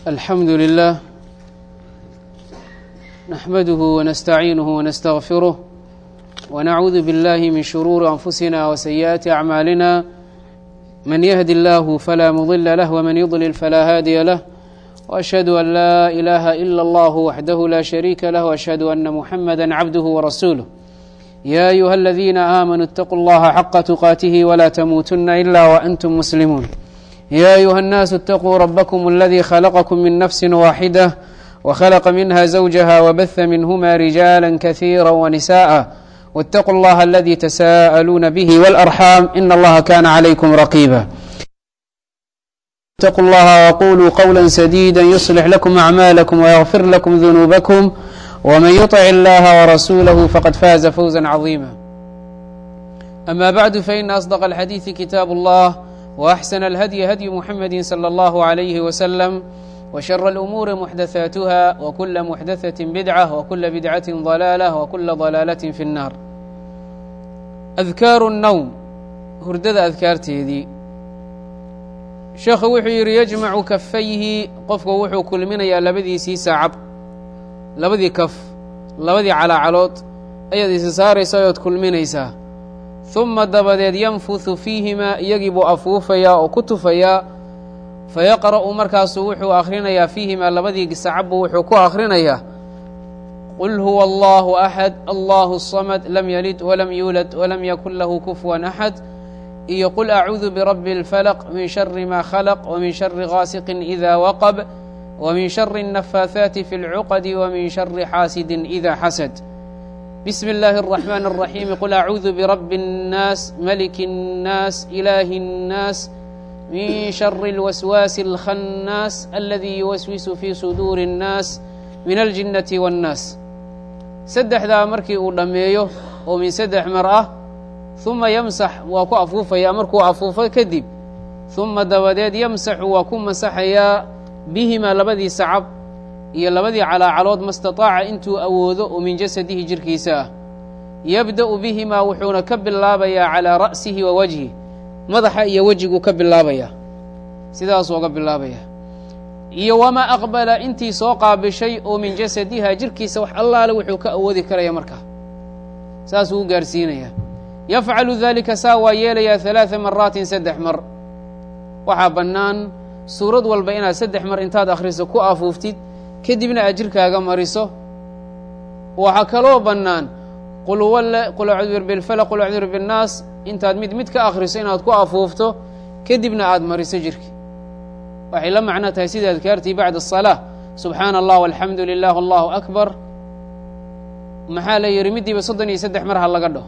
الحمد لله نحمده ونستعينه ونستغفره ونعوذ بالله من شرور أنفسنا وسيئات أعمالنا من يهد الله فلا مضل له ومن يضلل فلا هادي له وأشهد أن لا إله إلا الله وحده لا شريك له وأشهد أن محمدا عبده ورسوله يا أيها الذين آمنوا اتقوا الله حق تقاته ولا تموتن إلا وأنتم مسلمون يا أيها الناس اتقوا ربكم الذي خلقكم من نفس واحدة وخلق منها زوجها وبث منهما رجالا كثيرا ونساء واتقوا الله الذي تساءلون به والأرحام إن الله كان عليكم رقيبا اتقوا الله وقولوا قولا سديدا يصلح لكم أعمالكم ويغفر لكم ذنوبكم ومن يطع الله ورسوله فقد فاز فوزا عظيما أما بعد فإن أصدق الحديث كتاب الله وأحسن الهدي هدي محمد صلى الله عليه وسلم وشر الأمور محدثاتها وكل محدثة بدعة وكل بدعة ضلالة وكل ضلالة في النار أذكار النوم hurdada adkaarteedii sheekhu wuxuu yidhi yajmacu kafayhi qofku wuxuu kulminayaa labadiisii saacab labadii kaf labadii calaacalood ayaad isi saaraysaa ood kulminaysaa uma dabadeed yanfuhu fiihimaa iyagii buu afuufayaa oo ku tufayaa fayaqra'u markaasuu wuxuu akhrinayaa fiihimaa labadii sacabbu wuxuu ku akhrinayaa qul huwa allahu axad allahu samad lam yalid walam yuulad walam yakun lahu kufuwan axad iyo qul acuudu birabbi اlfalq min shari ma khalq wmin shari gaasiqin ida waqab wmin shari الnafaaثaati fi اlcuqadi wmin shari xaasidi ida xasad bsm اllahi الرaxman الraxim qul acuudu birabbi الnaas maliki الnaas ilaahi الnaas min shari اlwaswaasi اlkhannaas aladi yuwaswisu fi suduuri الnaas min aljinnati wاnnaas saddexdaa markii uu dhammeeyo oo min saddex mar ah uma yamsax waa ku afuufayaa markuu afuufo kadib uma dabadeed yamsaxu waa ku masaxayaa bihimaa labadii sacab iyo labadii calaacalood mastataaca intuu awoodo oo min jasadihi jirkiisa ah yabda'u bihimaa wuxuuna ka bilaabayaa calaa ra'sihi wa wajhi madaxa iyo wejiguu ka bilaabayaa sidaasuu oga bilaabayaa iyo wamaa aqbala intii soo qaabishay oo min jasadiha jirkiisa wax allaale wuxuu ka awoodi karaya markaa saasuu u gaarsiinayaa yafcalu dalika saa waa yeelayaa halaada maraatin saddex mar waxaa bannaan suurad walba inaad saddex mar intaad akhriso ku afuuftid kadibna aad jirkaaga mariso waxaa kaloo bannaan qul walle qul acuudu birbilfalaq qul acuudu birnaas intaad mid mid ka akhriso inaad ku afuufto kadibna aad mariso jirki waxay la macno tahay sida adkaartii bacda asalaa subxaana allah walxamdu lilah allahu akbar maxaa la yidhi middiiba soddon iyo saddex mar ha laga dhaho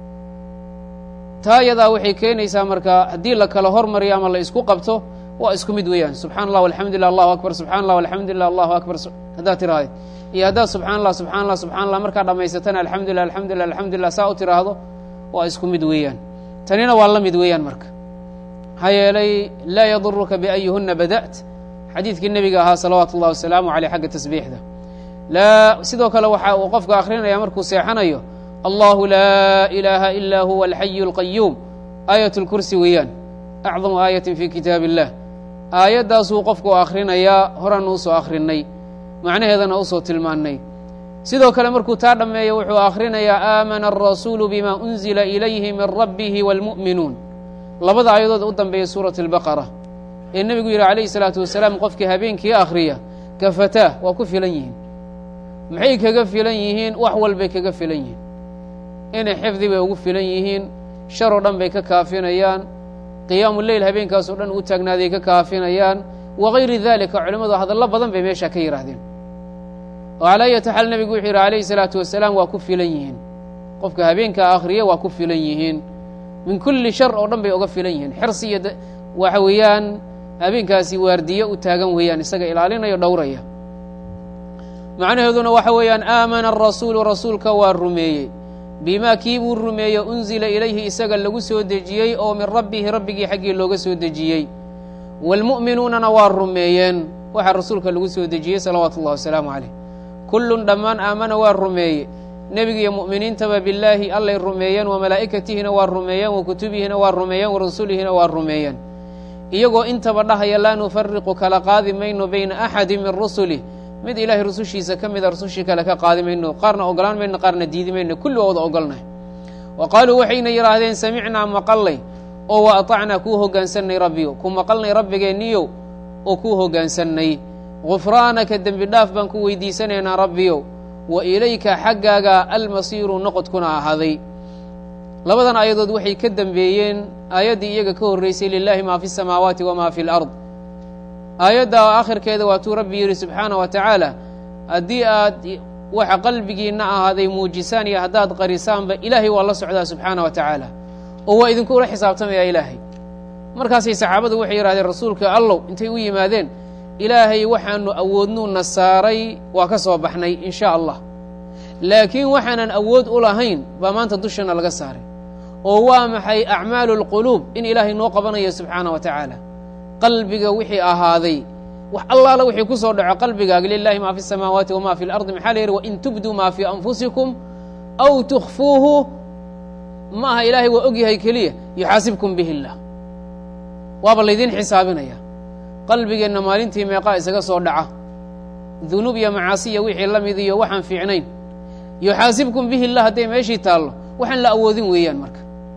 taa yadaa waxay keenaysaa marka haddii la kala hormariyo ama la isku qabto waa isku mid weeyaan subxana allah alxamdu lilah allahu akbar subxana allah alxamdu lilah allahu akbar haddaad tiraahdeed iyo haddaad subxana allah subxana allah subxana allah markaa dhammaysatana alxamdulilah alxamdulilah alxamdulilah saa u tiraahdo waa isku mid weeyaan tanina waa la mid weeyaan marka maxaa yeelay laa yaduruka biayihuna bada't xadiidkii nebiga ahaa salawaatu ullahi wasalaamu caleyh xagga tasbiixda laa sidoo kale waxa uu qofka akhrinaya markuu seexanayo allahu laa ilaaha ilaa huwa alxayu اlqayuum aayat اlkursi weeyaan acdamu aayatin fi kitaab illah aayaddaasuu qofku akhrinayaa horan uusoo akhrinay macnaheedana usoo tilmaannay sidoo kale markuu taa dhammeeyo wuxuu akhrinayaa aamana alrasuulu bima unzila ilayhi min rabbihi wاlmu'minuun labada aayadood u dambeeya suurat اlbaqara ee nebigu yidhi calayhi salaatu wasalaam qofkii habeenkii akhriya kafataa waa ku filan yihiin maxay kaga filan yihiin wax walbay kaga filan yihiin inay xifdi bay ugu filan yihiin shar oo dhan bay ka kaafinayaan qiyaamu leyl habeenkaasoo dhan u taagnaaday ka kaafinayaan wagayri dalika culimmadu hadallo badan bay meesha ka yidhaahdeen oo calaa ayati xaal nebigu wuxuu yidhi calayhi salaatu wasalaam waa ku filan yihiin qofka habeenkaa akhriya waa ku filan yihiin min kulli shar oo dhan bay uga filan yihiin xirsi iyo waxa weeyaan habeenkaasi waardiye u taagan weeyaan isaga ilaalinayo dhowraya macnaheeduna waxa weeyaan aamana arasuulu rasuulka waa rumeeyey bimaa kii buu rumeeyey unzila ilayhi isaga lagu soo dejiyey oo min rabbihi rabbigii xaggii looga soo dejiyey waalmu'minuunana waa rumeeyeen waxaa rasuulka lagu soo dejiyey salawaatu ullahi wasalaamu caleyh kullun dhammaan aamana waa rumeeye nebiga iyo mu'miniintaba billaahi allay rumeeyeen wa malaa'ikatihina waa rumeeyeen wa kutubihina waa rumeeyeen wa rasulihina waa rumeeyeen iyagoo intaba dhahaya laa nufariqu kala qaadi mayno bayna axadi min rusulih mid ilaahay rusushiisa ka mida rusushii kale ka qaadi mayno qaarna ogolaan mayno qaarna diidi mayno kulli waa wada ogolnahay wa qaaluu waxayna yidhaahdeen samicnaa maqallay oo wa atacnaa kuu hogaansannay rabbiyo ku maqalnay rabbigeenniyow oo kuu hogaansannay gufraanaka dembi dhaaf baan ku weydiisanaynaa rabbiyow wa ilayka xaggaaga almasiiru noqodkuna ahaaday labadan aayadood waxay ka dembeeyeen aayaddii iyaga ka horreysay lilaahi maa fi samaawaati wamaa fi lard aayadda aakhirkeeda waatuu rabbi yidhi subxaana wa tacaala haddii aad waxa qalbigiinna ahaaday muujisaan iyo haddaad qarisaanba ilaahay waa la socdaa subxaana wa tacaala oo waa idinkula xisaabtamayaa ilaahay markaasay saxaabadu waxay yidhahdeen rasuulka allow intay u yimaadeen ilaahay waxaanu awoodnuu na saaray waa ka soo baxnay in sha allah laakiin waxaanan awood u lahayn baa maanta dushana laga saaray oo waa maxay acmaalu lquluub in ilaahay noo qabanayo subxaana wa tacaala qalbiga wixii ahaaday wax allaala wixii ku soo dhaco qalbigaaga lilahi maa fi samaawaati wama fi lardi maxaa la yidhi wain tubduu maa fii anfusikum aw tukfuuhu ma aha ilaahay waa og yahay keliya yuxaasibkum bihi illah waaba laydin xisaabinaya qalbigeenna maalintii meeqaa isaga soo dhaca dunuub iyo macaasiya wixii la mid iyo waxaan fiicnayn yuxaasibkum bihi illah hadday meeshii taallo waxaan la awoodin weeyaan marka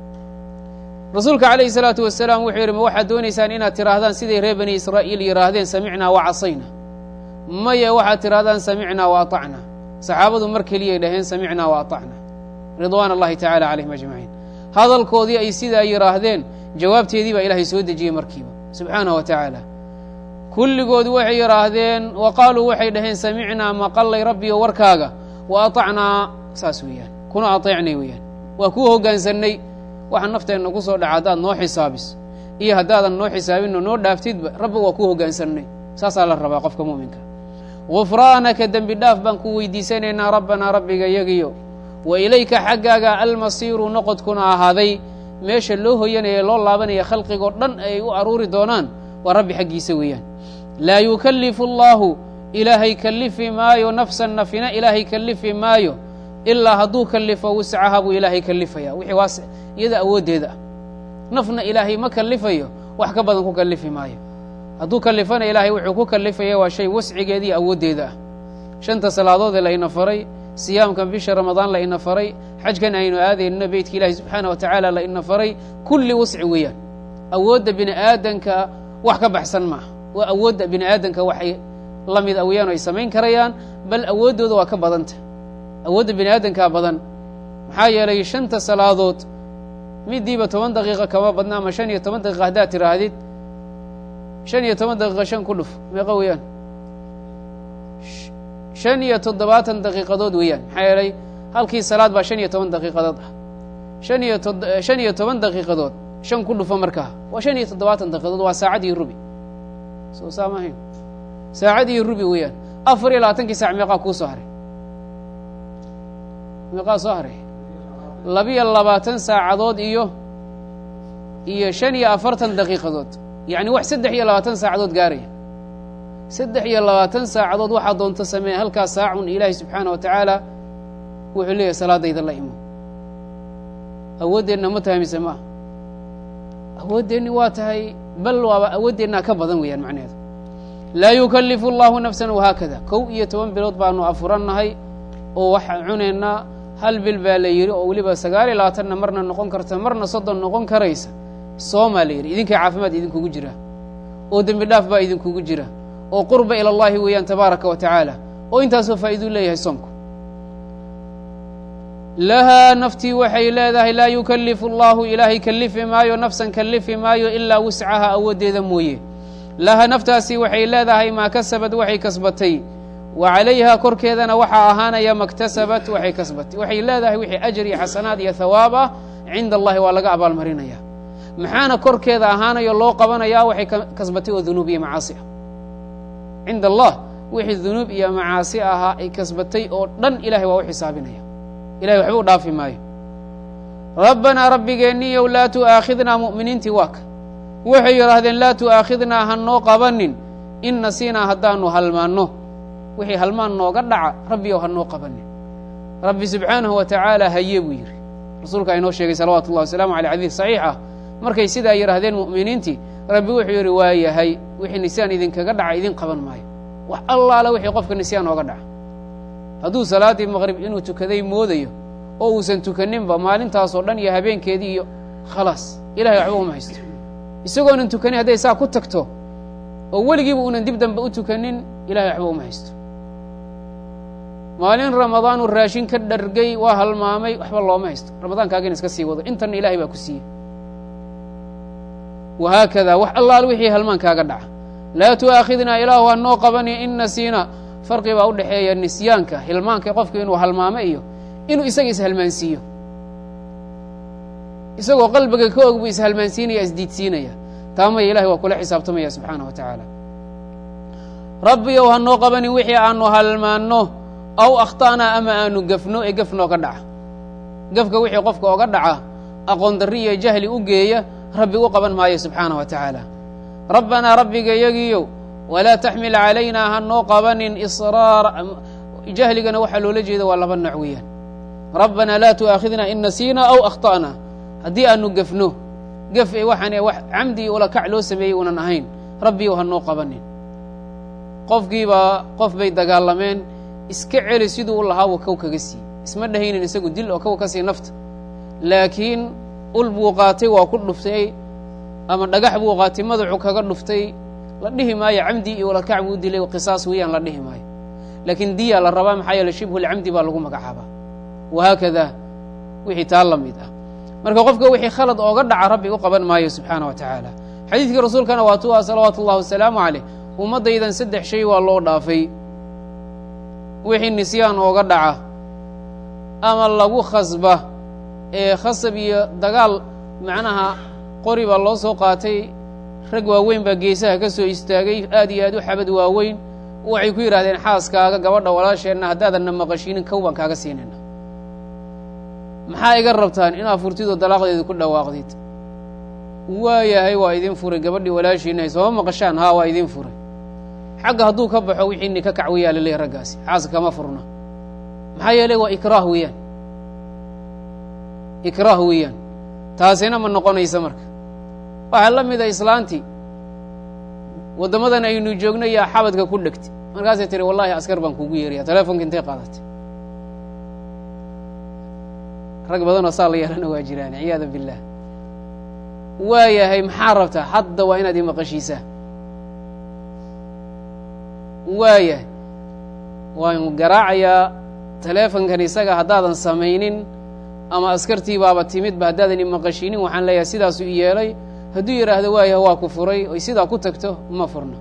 rasuulka calayhi salaatu wasalaam wuxuu yidhi ma waxaad doonaysaan inaad tidhaahdaan siday reer bani israa'iil yidhaahdeen samicnaa wa casayna maya waxaad tidhahdaan samicnaa wa atacna saxaabadu mar keliyay dhaheen samicnaa wa atacna ridwaan allahi tacala calayhim ajmaciin hadalkoodii ay sidaa yidhaahdeen jawaabteedii baa ilaahay soo dejiyey markiiba subxaanahu wa tacaala kulligood waxay yidhaahdeen wa qaaluu waxay dhaheen samicnaa maqallay rabbiyo warkaaga wa atacnaa saas weeyaan kuna ateecnay weeyaan waa kuu hoggaansannay waxa nafteenna ku soo dhaca haddaad noo xisaabis iyo haddaadan noo xisaabinno noo dhaaftidba rabbi waa kuu hoggaansannay saasaa la rabaa qofka mu'minka gufraanaka dembi dhaaf baan ku weydiisanaynaa rabbanaa rabbiga yagiyo wa ilayka xaggaaga almasiiru noqodkuna ahaaday meesha loo hoyanaya loo laabanaya khalqigoo dhan ay u aruuri doonaan waa rabbi xaggiisa weeyaan laa yukallifu allaahu ilaahay kallifi maayo nafsan nafina ilaahay kallifi maayo ilaa hadduu kallifo wuscaha buu ilaahay kallifaya wixii waas iyada awooddeeda ah nafna ilaahay ma kallifayo wax ka badan ku kallifi maayo hadduu kallifana ilaahay wuxuu ku kallifaya waa shay wascigeeda iyo awooddeeda ah shanta salaadoodee la ina faray siyaamkan bisha ramadaan la ina faray xajkan aynu aadayno beytka ilaahi subxaana wa tacaala la ina faray kulli wasci weeyaan awoodda bini aadanka wax ka baxsan maaha waa awoodda bini aadanka waxay la mid a weeyaan o ay samayn karayaan bal awooddooda waa ka badanta awoodda bini aadankaa badan maxaa yeelay shanta salaadood midiiba toban daqiiqa kama badna ama shan iyo toban daqiiqa haddaad tiraahdid shan iyo toban daqiiqa shan ku dhuf meeqa weeyaan shan iyo toddobaatan daqiiqadood weeyaan maxaa yeelay halkii salaad baa shan iyo toban daqiiqadood ah shan iyo shan iyo toban daqiiqadood shan ku dhufo markaa waa shan iyo toddobaatan daqiiqadood waa saacad iyo rubi soo saamahayn saacad iyo rubi weeyaan afar iyo labaatankii saac meeqaa kuu soo haray meeqaa soo haray labiyo labaatan saacadood iyo iyo shan iyo afartan daqiiqadood yacni wax saddex iyo labaatan saacadood gaaraya saddex iyo labaatan saacadood waxaa doonto sameeya halkaas saacun ilaahay subxaana wa tacaala wuxuu leeyahay salaadayda la imo awooddeenna ma tahay mise ma ah awooddeenni waa tahay bal waaba awooddeenna ka badan weeyaan macnaheedu laa yukallifu allahu nafsan wahaakada kow iyo toban bilood baanu afurannahay oo waxaan cunaynaa hal bil baa la yidhi oo weliba sagaal iyo labaatanna marna noqon karta marna soddon noqon karaysa soomaa la yidhi idinkai caafimaad idinkugu jira oo dembi dhaaf baa idinkugu jira oo qurba ila allahi weeyaan tabaaraka wa tacaala oo intaasoo faa'iiduu leeyahay soomku lahaa naftii waxay leedahay laa yukallifu allahu ilaahay kallifi maayo nafsan kallifi maayo ilaa wuscaha awooddeeda mooye laha naftaasi waxay leedahay maa kasabad waxay kasbatay wa calayha korkeedana waxaa ahaanaya maktasabat waxay kasbatay waxay leedahay wixii ajar iyo xasanaad iyo thawaab ah cinda allahi waa laga abaalmarinaya maxaana korkeeda ahaanayo loo qabanayaa waxay kasbatay oo dunuub iyo macaasi ah cinda allah wixii dunuub iyo macaasi ahaa ay kasbatay oo dhan ilahay waa u xisaabinaya ilahay waxba u dhaafi maayo rabbanaa rabbigeenniyow laa tu'aakhidnaa mu'miniintii waa ka waxay yidhaahdeen laa tu'aakhidnaa ha noo qabanin in nasiinaa haddaanu halmaanno wixii halmaan nooga dhaca rabbiyow ha noo qabanin rabbi subxaanahu wa tacaala haye buu yidhi rasuulka inoo sheegay salawaatu ullahi wasalaamu aleyh xadiis saxiix ah markay sidaa yidhaahdeen mu'miniintii rabbi wuxuu yidhi waa yahay wixii nisyaan idinkaga dhaca idin qaban maayo wax allaala wixii qofka nisyaan ooga dhaca hadduu salaaddii maqrib inuu tukaday moodayo oo uusan tukaninba maalintaasoo dhan iyo habeenkeedii iyo khalaas ilahay waxba uma haysto isagoonan tukanin hadday saa ku tagto oo weligiiba uunan dib dambe u tukanin ilahay waxba uma haysto maalin ramadaanu raashin ka dhargay waa halmaamay waxba looma haysto ramadaankaagina iska sii wado intanna ilahay baa ku siiyey wahaakada wax allaal wixii halmaankaaga dhaca laa tu'aakhidnaa ilaahu ha noo qabani in nasiina farqi baa u dhexeeya nisyaanka hilmaanka qofka inuu halmaamo iyo inuu isaga ishalmaansiiyo isagoo qalbiga ka og buu ishalmaansiinaya isdiidsiinaya taamaya ilahay waa kula xisaabtamaya subxaanah wa tacaala rabbiyow ha noo qabanin wixii aanu halmaanno aw akhta'naa ama aanu gafno ee gaf nooga dhaca gafka wixii qofka oga dhaca aqoon darri iyo jahli u geeya rabbi u qaban maayo subxaanah wa tacaala rabbanaa rabbiga yagiyow walaa taxmil calaynaa ha noo qabanin israara jahligana waxaa loola jeeda waa laba nooc weeyaan rabbanaa laa tu'aakhidnaa in nasiinaa aw akhta'naa haddii aanu gefno gef e waxaan wax camdi ula kac loo sameeyey unan ahayn rabbiyow ha noo qabanin qofkiibaa qof bay dagaalameen iska celi siduu u lahaa wa kow kaga sii isma dhahaynin isagu dil oo kow ka sii nafta laakiin ul buu qaatay waa ku dhuftay ama dhagax buu qaatay madaxu kaga dhuftay la dhihi maayo camdi iyo ulakac buu dilay qisaas weeyaan la dhihi maayo laakiin diya la rabaa maxaa yeele shibhu lcamdi baa lagu magacaabaa wahaakada wixii taa la mid ah marka qofka wixii khalad ooga dhaca rabbi u qaban maayo subxaana wa tacaala xadiidkii rasuulkana waa tu ah salawaatu ullahi wasalaamu caleyh ummaddaydan saddex shay waa loo dhaafay wixii nisyaan ooga dhaca ama lagu khasba ee khasab iyo dagaal macnaha qori baa loo soo qaatay rag waaweyn baa geesaha ka soo istaagay aad iyo aad u xabad waaweyn waxay ku yidhahdeen xaaskaaga gabadha walaasheenna haddaadanna maqashinin kow baan kaaga siinayna maxaa iga rabtaan inaad furtidoo dalaaqdeeda ku dhawaaqdid waayahay waa idin furay gabadhii walaashiinahay sooma maqashaan haa waa idin furay xagga hadduu ka baxo wixii nika kac weyaa laleeyahy raggaasi xaaska kama furna maxaa yeelay waa ikraah weeyaan ikraah weeyaan taasina ma noqonaysa marka waxaa la mida islaantii waddamadan aynu joogno yaa xabadka ku dhegtay markaasay tiri wallahi askar baan kugu yeeraya telefonka intay qaadatay rag badanoo saa la yeelana waa jiraan ciyaada billaah waayahay maxaa rabtaa hadda waa inaad imaqashiisaa waayahay waan garaacayaa teleefonkan isaga haddaadan samaynin ama askartii baaba timidba haddaadan imaqashinin waxaan leeyahay sidaasuu i yeelay hadduu yidhaahdo waayahay waa ku furay oy sidaa ku tagto ma furna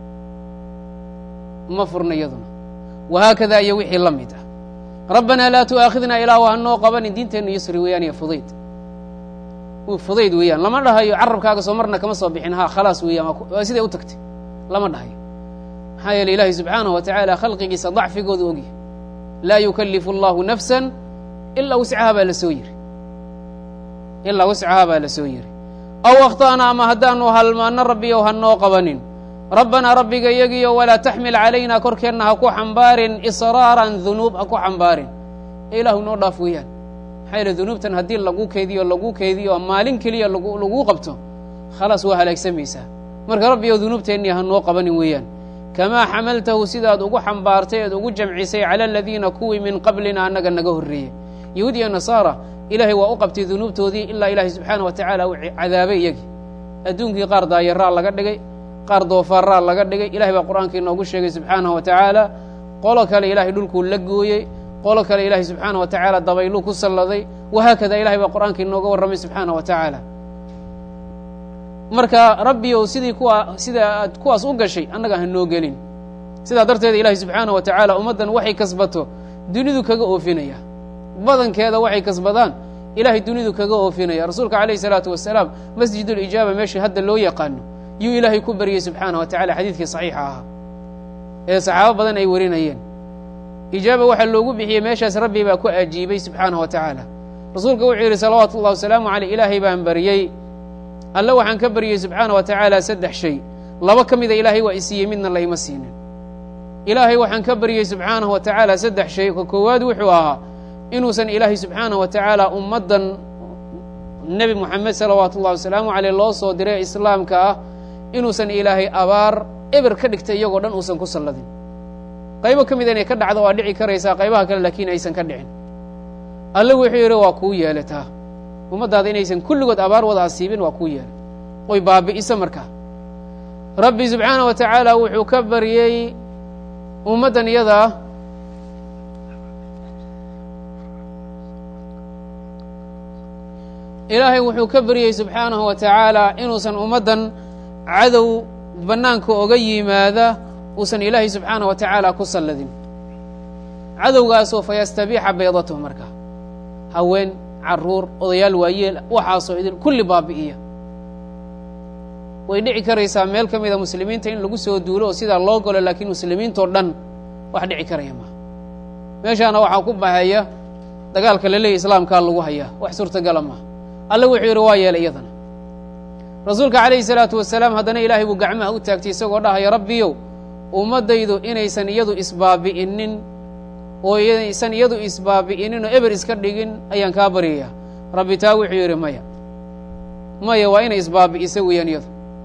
ma furna iyaduna wahaakada iyo wixii la mid ah rabbanaa laa tu'aakhidnaa ilaahu ha noo qabanin diinteennu yusri weeyaan iyo fudayd fudayd weeyaan lama dhahayo carabkaaga soo marna kama soo bixin ha khalaas weeyaan waa siday u tagtay lama dhahayo maxaa yeele ilaahay subxaanahu wa tacaala khalqigiisa dacfigoodu ogyahy laa yukallifu allahu nafsan ilaa wuscaha baa la soo yiri ilaa wuscaha baa la soo yiri aw akhta'na ama haddaanu halmaanno rabbiyow ha noo qabanin rabbanaa rabbiga yagiyo walaa taxmil calaynaa korkeenna ha ku xambaarin israaran dunuub ha ku xambaarin ee ilaahu noo dhaaf weeyaan maxaa yeele dunuubtan haddii lagu keydiyo lagu keydiyo maalin keliya laguu qabto khalaas waa halaagsamaysaa marka rabbiyow dunuubteennii ha noo qabanin weeyaan kamaa xamaltahu sidaad ugu xambaartay eed ugu jamcisay cala aladiina kuwii min qablina annaga naga horreeyey yahuud iyo nasaara ilaahay waa u qabtay dunuubtoodii ilaa ilaahay subxaana wa tacaala uu cadaabay iyagii adduunkii qaar daayaraa laga dhigay qaar doofaaraa laga dhigay ilahay baa qur'aanka inoogu sheegay subxaanahu wa tacaala qolo kale ilahay dhulkuu la gooyey qolo kale ilaahay subxaana wa tacaala dabayluu ku salladay wahaakada ilahay baa qur'aanka inooga warramay subxaana wa tacaala marka rabbiyow sidii kuwa sida aad kuwaas u gashay annaga ha noo gelin sidaa darteeda ilaahay subxaana wa tacaala ummaddan waxay kasbato dunidu kaga oofinaya badankeeda waxay kasbadaan ilahay dunidu kaga oofinaya rasuulka calayhi salaatu wasalaam masjidulijaaba meesha hadda loo yaqaano yuu ilaahay ku baryey subxaana wa tacala xadiidkii saxiixa ahaa ee saxaabo badan ay warinayeen ijaaba waxaa loogu bixiyey meeshaas rabbi baa ku ajiibay subxaana wa tacaala rasuulka wuxuu yidhi salawaatu ullahi wasalaamu caleyh ilaahay baan baryey alle waxaan ka baryey subxaana wa tacaala saddex shay laba ka mida ilaahay waa isiiyey midna layma siinin ilaahay waxaan ka baryey subxaanahu wa tacaala saddex shay ka koowaad wuxuu ahaa inuusan ilaahay subxaana wa tacaala ummaddan nebi moxamed salawaatu ullahi wasalaamu caleyh loo soo diray islaamka ah inuusan ilaahay abaar eber ka dhigtay iyagoo dhan uusan ku salladin qaybo ka mida inay ka dhacdo waa dhici karaysaa qaybaha kale laakiin aysan ka dhicin alle wuxuu yidhi waa kuu yeelataa ummaddaada inaysan kulligood abaar wada asiibin waa kuu yeelay oy baabi'iso markaa rabbi subxaana wa tacaala wuxuu ka baryey ummaddan iyadaa ilaahay wuxuu ka baryey subxaanahu wa tacaala inuusan ummaddan cadow bannaanka oga yimaada uusan ilaahay subxaanah wa tacaala ku salladin cadowgaasoo fa yastabiixa baydatahu marka haween caruur odayaal waayeel waxaasoo idin kulli baabi'iya way dhici karaysaa meel ka mida muslimiinta in lagu soo duulo oo sidaa loo galo laakiin muslimiintoo dhan wax dhici karaya maaha meeshaana waxaa ku baxaya dagaalka laleeya islaamkaa lagu hayaa wax suurtagala maaha alle wuxuu yidhi waa yeelay iyadana rasuulka calayhi salaatu wasalaam haddana ilaahay buu gacmaha u taagtay isagoo dhahaya rabbiyow ummaddaydu inaysan iyadu isbaabi'inin oo inaysan iyadu isbaabi'inin oo eber iska dhigin ayaan kaa baryayaa rabbi taa wuxuu yidhi maya maya waa inay isbaabi'isa weeyaan iyadu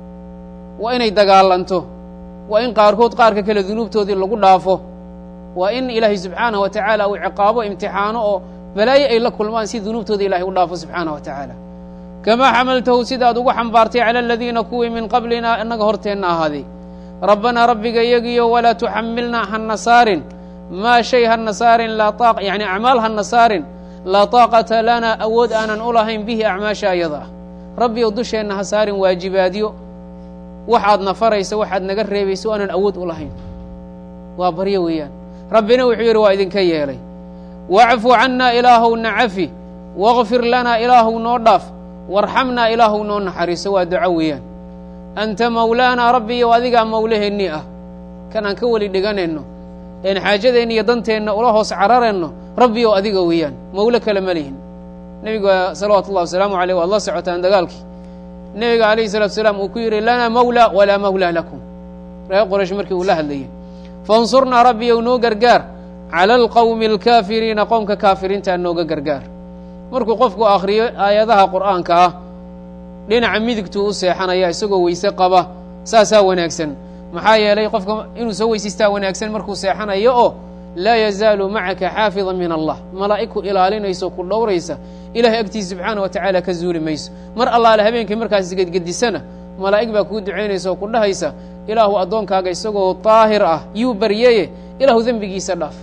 waa inay dagaalanto waa in qaarkood qaarka kale dunuubtoodii lagu dhaafo waa in ilaahay subxaanah wa tacaala uu ciqaabo imtixaano oo balaayo ay la kulmaan si dunuubtooda ilahay u dhaafo subxaanah wa tacaala kamaa xamaltahu sidaad ugu xambaartay cala aladiina kuwii min qablina innaga horteenna ahaaday rabbanaa rabbiga iyagiyo walaa tuxamilnaa hana saarin maa shay hana saarin yani acmaal hana saarin laa taaqata lana awood aanan u lahayn bihi acmaasha ayada ah rabbiyow dusheenna ha saarin waajibaadyo waxaad na faraysa waxaad naga reebaysa o aanan awood u lahayn waa baryo weeyaan rabbina wuxuu yidhi waa idinka yeelay wacfu cannaa ilaahow na cafi waqfir lanaa ilaahow noo dhaaf warxamnaa ilaahow noo naxariiso waa duco weeyaan anta mawlaanaa rabbiyow adigaa mawlaheennii ah kan aan ka weli dhiganayno een xaajadeenna iyo danteenna ula hoos cararayno rabbiyow adiga weeyaan mawlo kale ma lihin nebiga salawaatu ullahi wasalaamu aleyh waad la socotaan dagaalkii nebiga alayhi salatu salaam uu ku yidhi lanaa mawla walaa mawlaa lakum reer qoraysh markii uu la hadlayay faاnsurnaa rabbiyow noo gargaar cala alqowmi alkaafiriina qowmka kaafiriintaa nooga gargaar markuu qofku akhriyo aayadaha qur'aanka ah dhinaca midigtuu u seexanaya isagoo weyse qaba saasaa wanaagsan maxaa yeelay qofka inuu soo weysaystaa wanaagsan markuu seexanayo oo laa yazaalu macaka xaafida min allah malaa'ig ku ilaalinayso ku dhowraysa ilahay agtiisa subxaana wa tacaala ka zuuli mayso mar allaale habeenkii markaas gedgedisana malaa'ig baa kuu ducaynaysa oo ku dhahaysa ilaahu addoonkaaga isagoo daahir ah yuu baryeye ilaahu dembigiisa dhaaf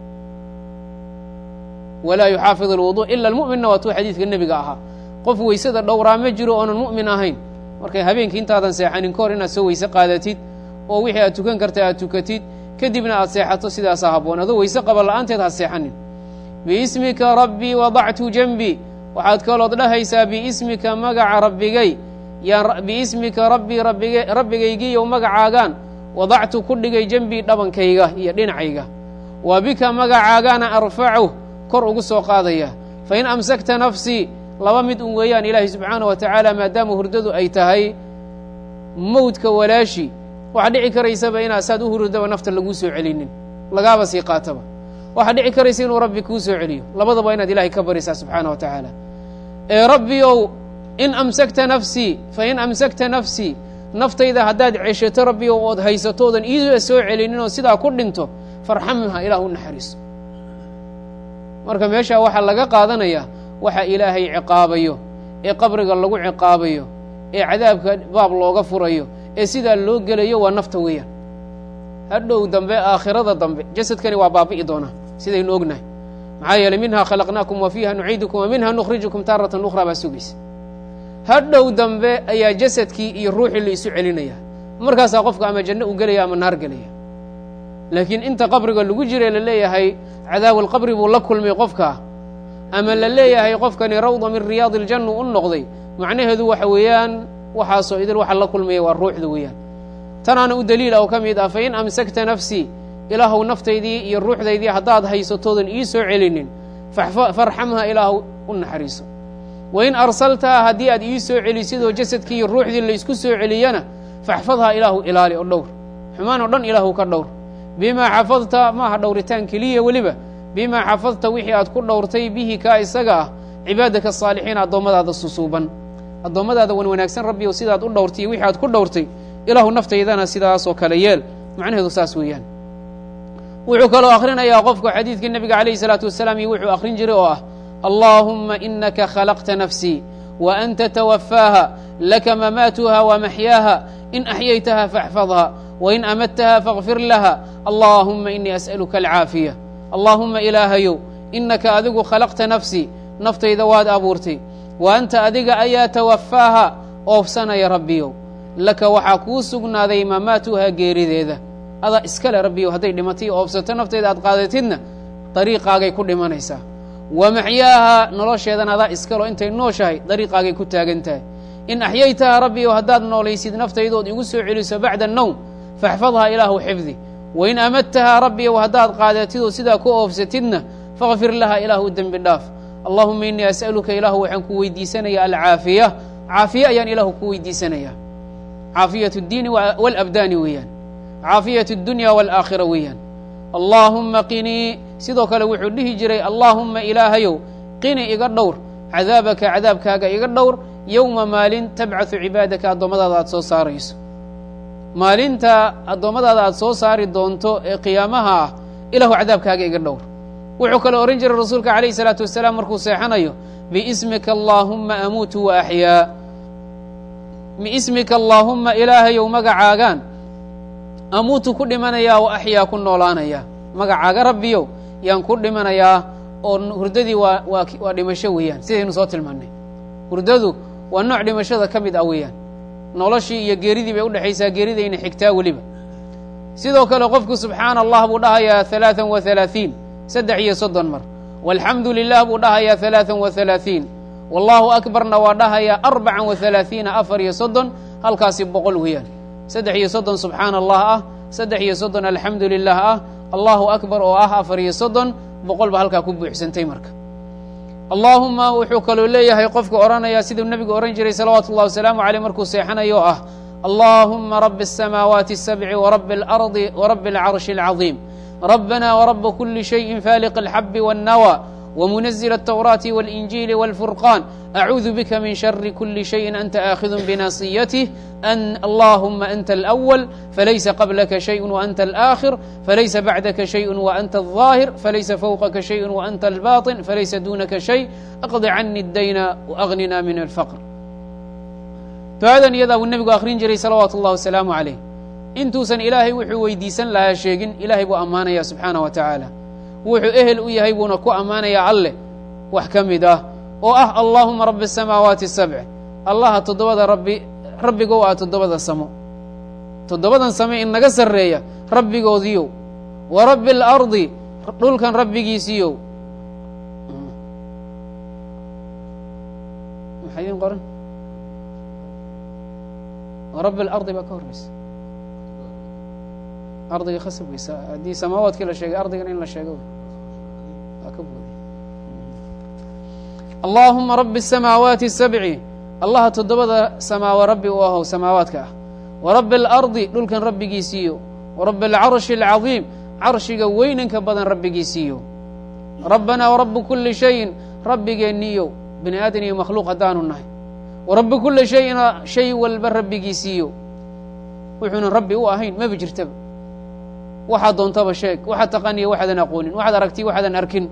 walaa yuxaafid alwudu ila almu'minna waa tuu xadiidka nebiga ahaa qof weysada dhowraa ma jiro oonan mu'min ahayn markay habeenkii intaadan seexanin ka hor inaad soo weyse qaadatid oo wixii aad tukan karta aad tukatid kadibna aad seexato sidaasaa habboon adoo weyse qaba la'aanteed ha seexanin biismika rabbii wadactu janbii waxaad kalood dhahaysaa biismika magaca rabbigay yaan biismika rabbii rabbig rabbigaygiiyow magacaagaan wadactu ku dhigay janbii dhabankayga iyo dhinacayga wa bika magacaagaana arfacu kor ugu soo qaadaya fain amsakta nafsii laba mid un weeyaan ilaahay subxaana wa tacaala maadaama hurdadu ay tahay mowdka walaashi waxaa dhici karaysaba inaad saad u hurdaba nafta laguu soo celinin lagaaba sii qaataba waxaa dhici karaysa inuu rabbi kuu soo celiyo labadaba inaad ilahay ka baraysaa subxaana wa tacaala ee rabbiyow in amsakta nafsii fain amsakta nafsii naftayda haddaad ceshato rabbiyow ood haysato oodan iida soo celinin oo sidaa ku dhinto farxamha ilaah u naxariiso marka meeshaa waxaa laga qaadanayaa waxa ilaahay ciqaabayo ee qabriga lagu ciqaabayo ee cadaabka baab looga furayo ee sidaa loo gelayo waa nafta weeyaan hadhow dambe aakhirada dambe jasadkani waa baabi'i doonaa sidaynu ognahay maxaa yeeley minhaa khalaqnaakum wa fiiha nuciidukum wa minha nukhrijukum taaratan ukhraa baa sugaysa hadhow dambe ayaa jasadkii iyo ruuxii la isu celinaya markaasaa qofka ama janno u gelaya ama naar gelaya laakiin inta qabriga lagu jira la leeyahay cadaabulqabri buu la kulmay qofkaa ama la leeyahay qofkani rawda min riyaadi iljanna u noqday macnaheedu waxa weeyaan waxaasoo idil waxa la kulmaya waa ruuxda weeyaan tanaana u daliila oo ka mid ah fain amsakta nafsii ilaahow naftaydii iyo ruuxdaydii haddaad haysatoodan ii soo celinin farxamha ilaahu u naxariiso wain arsaltaha haddii aad ii soo celisidoo jasadkii iyo ruuxdii laysku soo celiyana faxfadhaa ilaahu ilaali oo dhowr xumaan oo dhan ilaahu ka dhowr bimaa xafadta maaha dhowritaan keliya weliba bimaa xafadta wixii aad ku dhowrtay bihi kaa isaga ah cibaadaka asaalixiin addoommadaada susuuban addoommadaada wan wanaagsan rabbiyow sidaad u dhowrtay wixii aad ku dhowrtay ilaahu naftaydana sidaasoo kale yeel macnaheedu saas weeyaan wuxuu kaloo akhrinayaa qofku xadiidkii nebiga calayhi salaatu wasalaam iyo wuxuu akhrin jiray oo ah allaahumma inaka khalaqta nafsii wa anta tawafaaha laka mamaatuha wa maxyaaha in axyaytaha faxfadha wain amadtaha faغfir laha allaahumma inii as'aluka alcaafiya allaahumma ilaahayow inaka adigu khalaqta nafsii naftayda waad abuurtay wa anta adiga ayaa tawafaaha oofsanaya rabbiyow laka waxaa kuu sugnaaday mamaatuha geerideeda adaa iskale rabbiyow hadday dhimatay oofsato naftayda aad qaadatidna dariiqaagay ku dhimanaysaa wa maxyaaha nolosheedana adaa iskalo intay nooshahay dariiqaagay ku taagan tahay in axyaytaha rabbiyow haddaad noolaysid naftaydood igu soo celiso bacda annowm faxfadhaa ilaahu xifdi wain amadtahaa rabbiyow haddaad qaadatidoo sidaa ku oofsatidna fakfir laha ilaahu dembi dhaaf allahuma innii as'aluka ilaahu waxaan ku weydiisanaya alcaafiya caafiye ayaan ilaahu ku weydiisanaya caafiyat اddiini wاlabdaani weeyaan caafiyat اdunya wاlaakhira weeyaan allaahumma qinii sidoo kale wuxuu dhihi jiray allaahumma ilaahayow qini iga dhowr cadaabaka cadaabkaaga iga dhowr yowma maalin tabcaثu cibaadaka addoommadaada aad soo saarayso maalinta addoommadaada aad soo saari doonto ee qiyaamaha ah ilahu cadaabkaaga iga dhowr wuxuu kaloo ohan jiray rasuulka calayh isalaatu wasalaam markuu seexanayo biismika allaahumma amuutu wa axyaa biismika allaahumma ilaahayow magacaagaan amuutu ku dhimanayaa wa axyaa ku noolaanayaa magacaaga rabbiyow yaan ku dhimanayaa oo hurdadii waa waa waa dhimasho weeyaan sidaynu soo tilmaannay hurdadu waa nooc dhimashada ka mid ah weeyaan noloshii iyo geeridii bay udhexaysaa geeridayna xigtaa weliba sidoo kale qofku subxaana allah buu dhahayaa halaaan wa halaaثiin saddex iyo soddon mar walxamdu lilah buu dhahayaa halaaan wa halaaثiin wallahu akbarna waa dhahayaa arbacan wa halaaثiina afar iyo soddon halkaasi boqol weeyaan saddex iyo soddon subxaana allah ah saddex iyo soddon alxamdu lilah ah allahu akbar oo ah afar iyo soddon boqol ba halkaa ku buuxsantay marka allaahuma wuxuu kaloo leeyahay qofka odhanaya siduu nebigu odhan jiray salawaatu ullahi wasalaamu caleyh markuu seexanayo oo ah allaahuma rabi الsamaawaati الsabci wrabi اlardi wrabi اlcarshi اlcaظiim rabbana wraba kuli shayin faaliq اlxabi wالnawa wmunazil الtwraati wاlinjiili wاlfurqan acuudu bika min shari kuli shayin anta aakhidu binasiyatih an allahuma anta alأwal falaysa qablaka shayء waanta alآkhir falaysa bacdaka shayء waanta الظaahir falaysa fowqaka shayء waanta albaطin falaysa dunaka shay aqdi cani اdayna waagnina min alfqr ducadan iyadaa buu nebigu akhrin jiray salawaatu اllah wasalaamu عalayh intuusan ilaahay wuxuu weydiisan lahaa sheegin ilaahay buu ammaanaya subxaanah wa tacaala wuxuu ehel u yahay buuna ku ammaanayaa alleh wax ka mid ah oo ah allaahuma rabi الsamaawaati الsabc allaha toddobada rabbi rabbigow ah toddobada samo toddobadan same in naga sarreeya rabbigoodiyow wa rabbi اlardi dhulkan rabbigiisiiyow maxaa idin qoran rabi اlardi baa ka horeysa ardiga khasab weysa haddii samaawaadkii la sheegay ardigana in la sheego waa ka buuday allaahuma rabi الsamaawaati الsabci allaha toddobada samaawa rabbi u ahow samaawaadka ah wa rabbi اlardi dhulkan rabbigiisiiyo wa rabbi اlcarshi اlcaظiim carshiga weynanka badan rabbigiisiiyo rabbanaa warabu kuli shayin rabbigeenniiyo bini aadan iyo makhluuq haddaanu nahay wa rabbi kuli shayina shay walba rabbigiisiiyo wuxuunan rabbi u ahayn maba jirtaba waxaad doontaba sheeg waxaad taqaniyo waxaadan aqoonin waxaad aragtiy waxaadan arkin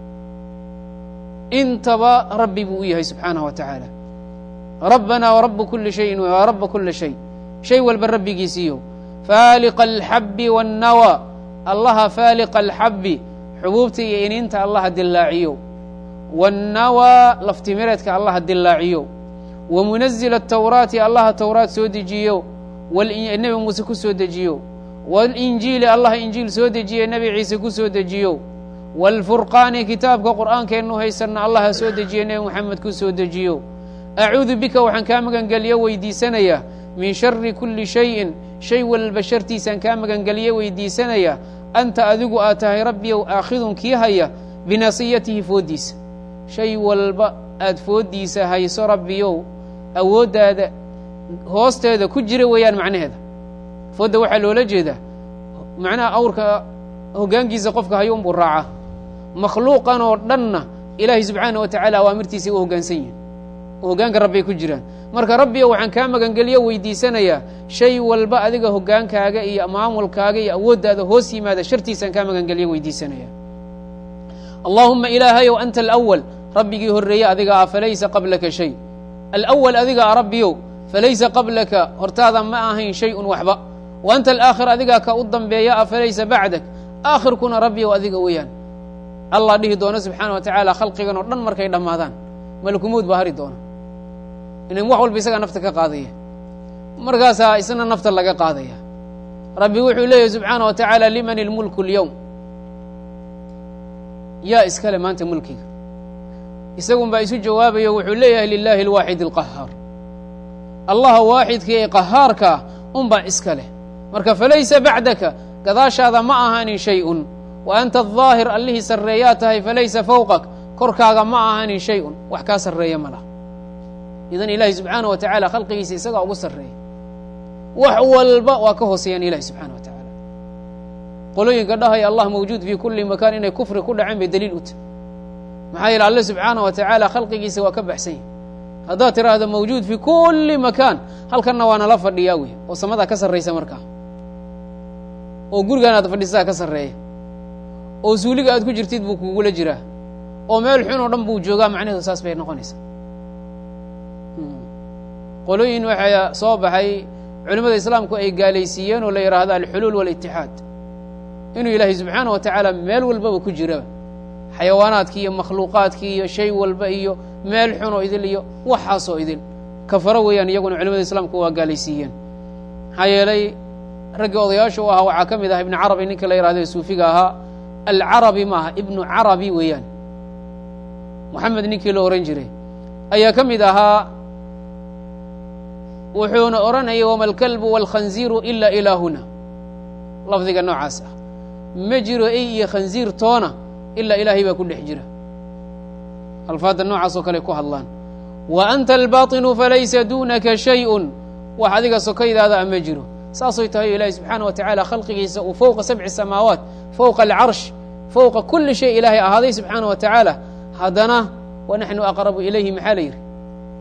intaba rabbi buu u yahay subxaanaه wa tacaala rabbanaa warabu kuli shayin wa raba kula shay shay walba rabbigiisiiyo faaliqa alxabi waاnnawa allaha faaliqa alxabi xubuubta iyo iniinta allaha dillaaciyo waاnnawaa laftimireedka allaha dillaaciyo wa munazila atawraati allaha towraat soo dejiyo nebi muuse ku soo dejiyo walinjiili allah injiil soo dejiye nebi ciise ku soo dejiyo waalfurqaani kitaabka qur'aankeennu haysanna allaha soo dejiye nebi moxamed ku soo dejiyo acuudu bika waxaan kaa magangeliyo weydiisanayaa min shari kuli shayin shay walba shartiisaan kaa magangeliyo weydiisanaya anta adigu aad tahay rabbiyow aakhidun kii haya binasiyatihi fooddiisa shay walba aad fooddiisa hayso rabbiyow awooddaada hoosteeda ku jira weeyaan macnaheeda foodda waxaa loola jeedaa macnaha awrka hoggaankiisa qofka hayuun buu raacaa makhluuqan oo dhanna ilaahay subxaana wa tacaala awaamirtiisay u hoggaansan yihin oo hoggaanka rabbay ku jiraan marka rabbiyo waxaan kaa magangeliyo weydiisanayaa shay walba adiga hoggaankaaga iyo maamulkaaga iyo awooddaada hoos yimaada shartiisaan kaa magangeliyo weydiisanaya allaahuma ilaahayow anta alawal rabbigii horreeye adiga ah falaysa qablaka shay alawal adiga ah rabbiyow falaysa qablaka hortaada ma ahayn shay-un waxba wa anta alaakhir adigaa ka u dambeeya ah falaysa bacdak aakhirkuna rabbiyow adiga weeyaan allah dhihi doono subxaana wa tacaala khalqigan oo dhan markay dhammaadaan malakumowd baa hari doona inan wax walba isagaa nafta ka qaadaya markaasaa isna nafta laga qaadaya rabbi wuxuu leeyahy subxaana wa tacaala liman ilmulku اlyowm yaa iskale maanta mulkiga isagun baa isu jawaabayo wuxuu leeyahay lilahi اlwaaxid اlqahaar allaha waaxidka ee qahaarkaa un baa iska leh marka falaysa bacdaka gadaashaada ma ahaanin shay-un wa anta aلظaahir allihii sarreeyaa tahay falaysa fowqak korkaaga ma ahaanin shay-un wax kaa sarreeya ma lah idan ilaahi subxaana wa tacaala khalqigiisa isagaa ugu sarreeya wax walba waa ka hooseeyaan ilahi subxana wa tacaala qolooyinka dhahaya allah mawjuud fii kulli makaan inay kufri ku dhaceen bay daliil u tahay maxaa yeele alle subxaana wa tacaala khalqigiisa waa ka baxsan yahy haddaad tiraahdo mawjuud fii kulli makaan halkanna waa nala fadhiyaa wey oo samadaa ka sarraysa markaa oo gurigaan aad fadhisadaa ka sarreeya oo suuliga aad ku jirtid buu kugula jiraa oo meel xun oo dhan buu joogaa macnaheedu saas bay noqonaysaa qolooyin waxaa soo baxay culimmada islaamku ay gaalaysiiyeen oo la yidhaahdo alxuluul walitixaad inuu ilaahay subxaana wa tacaala meel walbaba ku jiraba xayawaanaadkii iyo makhluuqaadkii iyo shay walba iyo meel xun oo idil iyo waxaasoo idil kafaro weeyaan iyaguna culimada islaamku waa gaalaysiiyeen maxaa yeelay raggii odayaasha u ahaa waxaa ka mid ah ibnu carabi ninka la yihahdo suufiga ahaa alcarabi maaha ibnu carabi weeyaan moxamed ninkii la ohan jiray ayaa ka mid ahaa wuxuuna odhanayay wama alkalbu wاlkhanziiru ila ilaahuna lafdiga noocaas ah ma jiro ey iyo khanziir toona ilaa ilaahay baa ku dhex jira alfaadda noocaas oo kale ku hadlaan wa anta albaطinu falaysa dunaka shayءun wax adiga sokaydaada a ma jiro saasay tahay o ilaahay subxaana wa tacaala khalqigiisa uu fowqa sabci samaawaat fowqa alcarsh fowqa kuli shay ilaahay ahaaday subxaana wa tacaala haddana wanaxnu aqrabu ilayhi maxaa la yidhi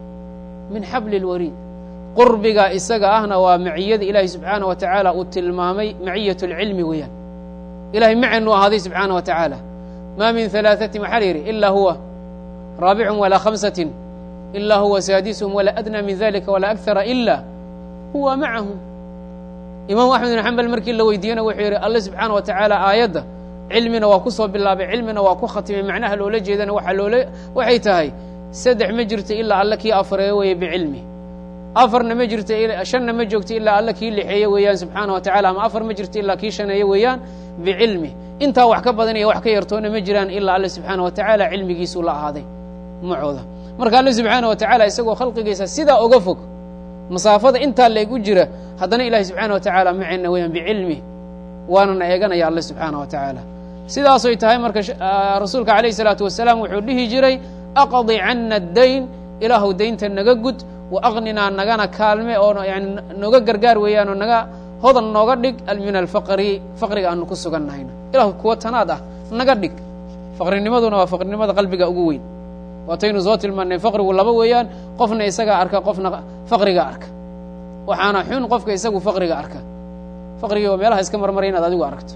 min xabli اlwariid qurbiga isaga ahna waa maciyada ilaahay subxaana wa tacaala uu tilmaamay maciyat اlcilmi weeyaan ilahay macenu ahaaday subxaana wa tacaala ma min ثalaaثatin waxaa la yidhi ila huwa raabicum walaa khamsatin ila huwa saadisuhum walaa adnى min dalika walaa akara ila huwa macahum imaamu axmed bin xambal markii la weydiiyena wuxuu yidhi alle subxaana wa tacaala aayadda cilmina waa ku soo bilaabay cilmina waa ku khatimay macnaha loola jeedana waaa loola waxay tahay saddex ma jirto ilaa alle kii afareeyo weeye bicilmi afarna ma jirto shanna ma joogto ilaa alle kii lixeeye weeyaan subxaana wa tacala ama afar ma jirto ilaa kii shaneeye weeyaan bicilmi intaa wax ka badan iyo wax ka yartoona ma jiraan ilaa alle subxaana wa tacaala cilmigiisuu la ahaaday macooda marka alle subxaana wa tacaala isagoo khalqigiisa sidaa oga fog masaafada intaa leeg u jira haddana ilahi subxaana wa tacaala macena weeyaan bicilmi waanana eeganaya alle subxaana wa tacaala sidaasoy tahay marka rasuulka alayh الsalaatu wasalaam wuxuu dhihi jiray aqdi cana addayn ilaahu daynta naga gud wa aqninaa nagana kaalme oo yani nooga gargaar weeyaan oo naga hodan nooga dhig min alfaqri faqriga aanu ku sugannahayna ilahu kuwa tanaad ah naga dhig faqrinimaduna waa faqrinimada qalbiga ugu weyn waataynu soo tilmaanay faqrigu laba weeyaan qofna isagaa arka qofna faqriga arka waxaana xun qofka isagu faqriga arka faqrigii waa meelaha iska marmaray inaad adigu aragto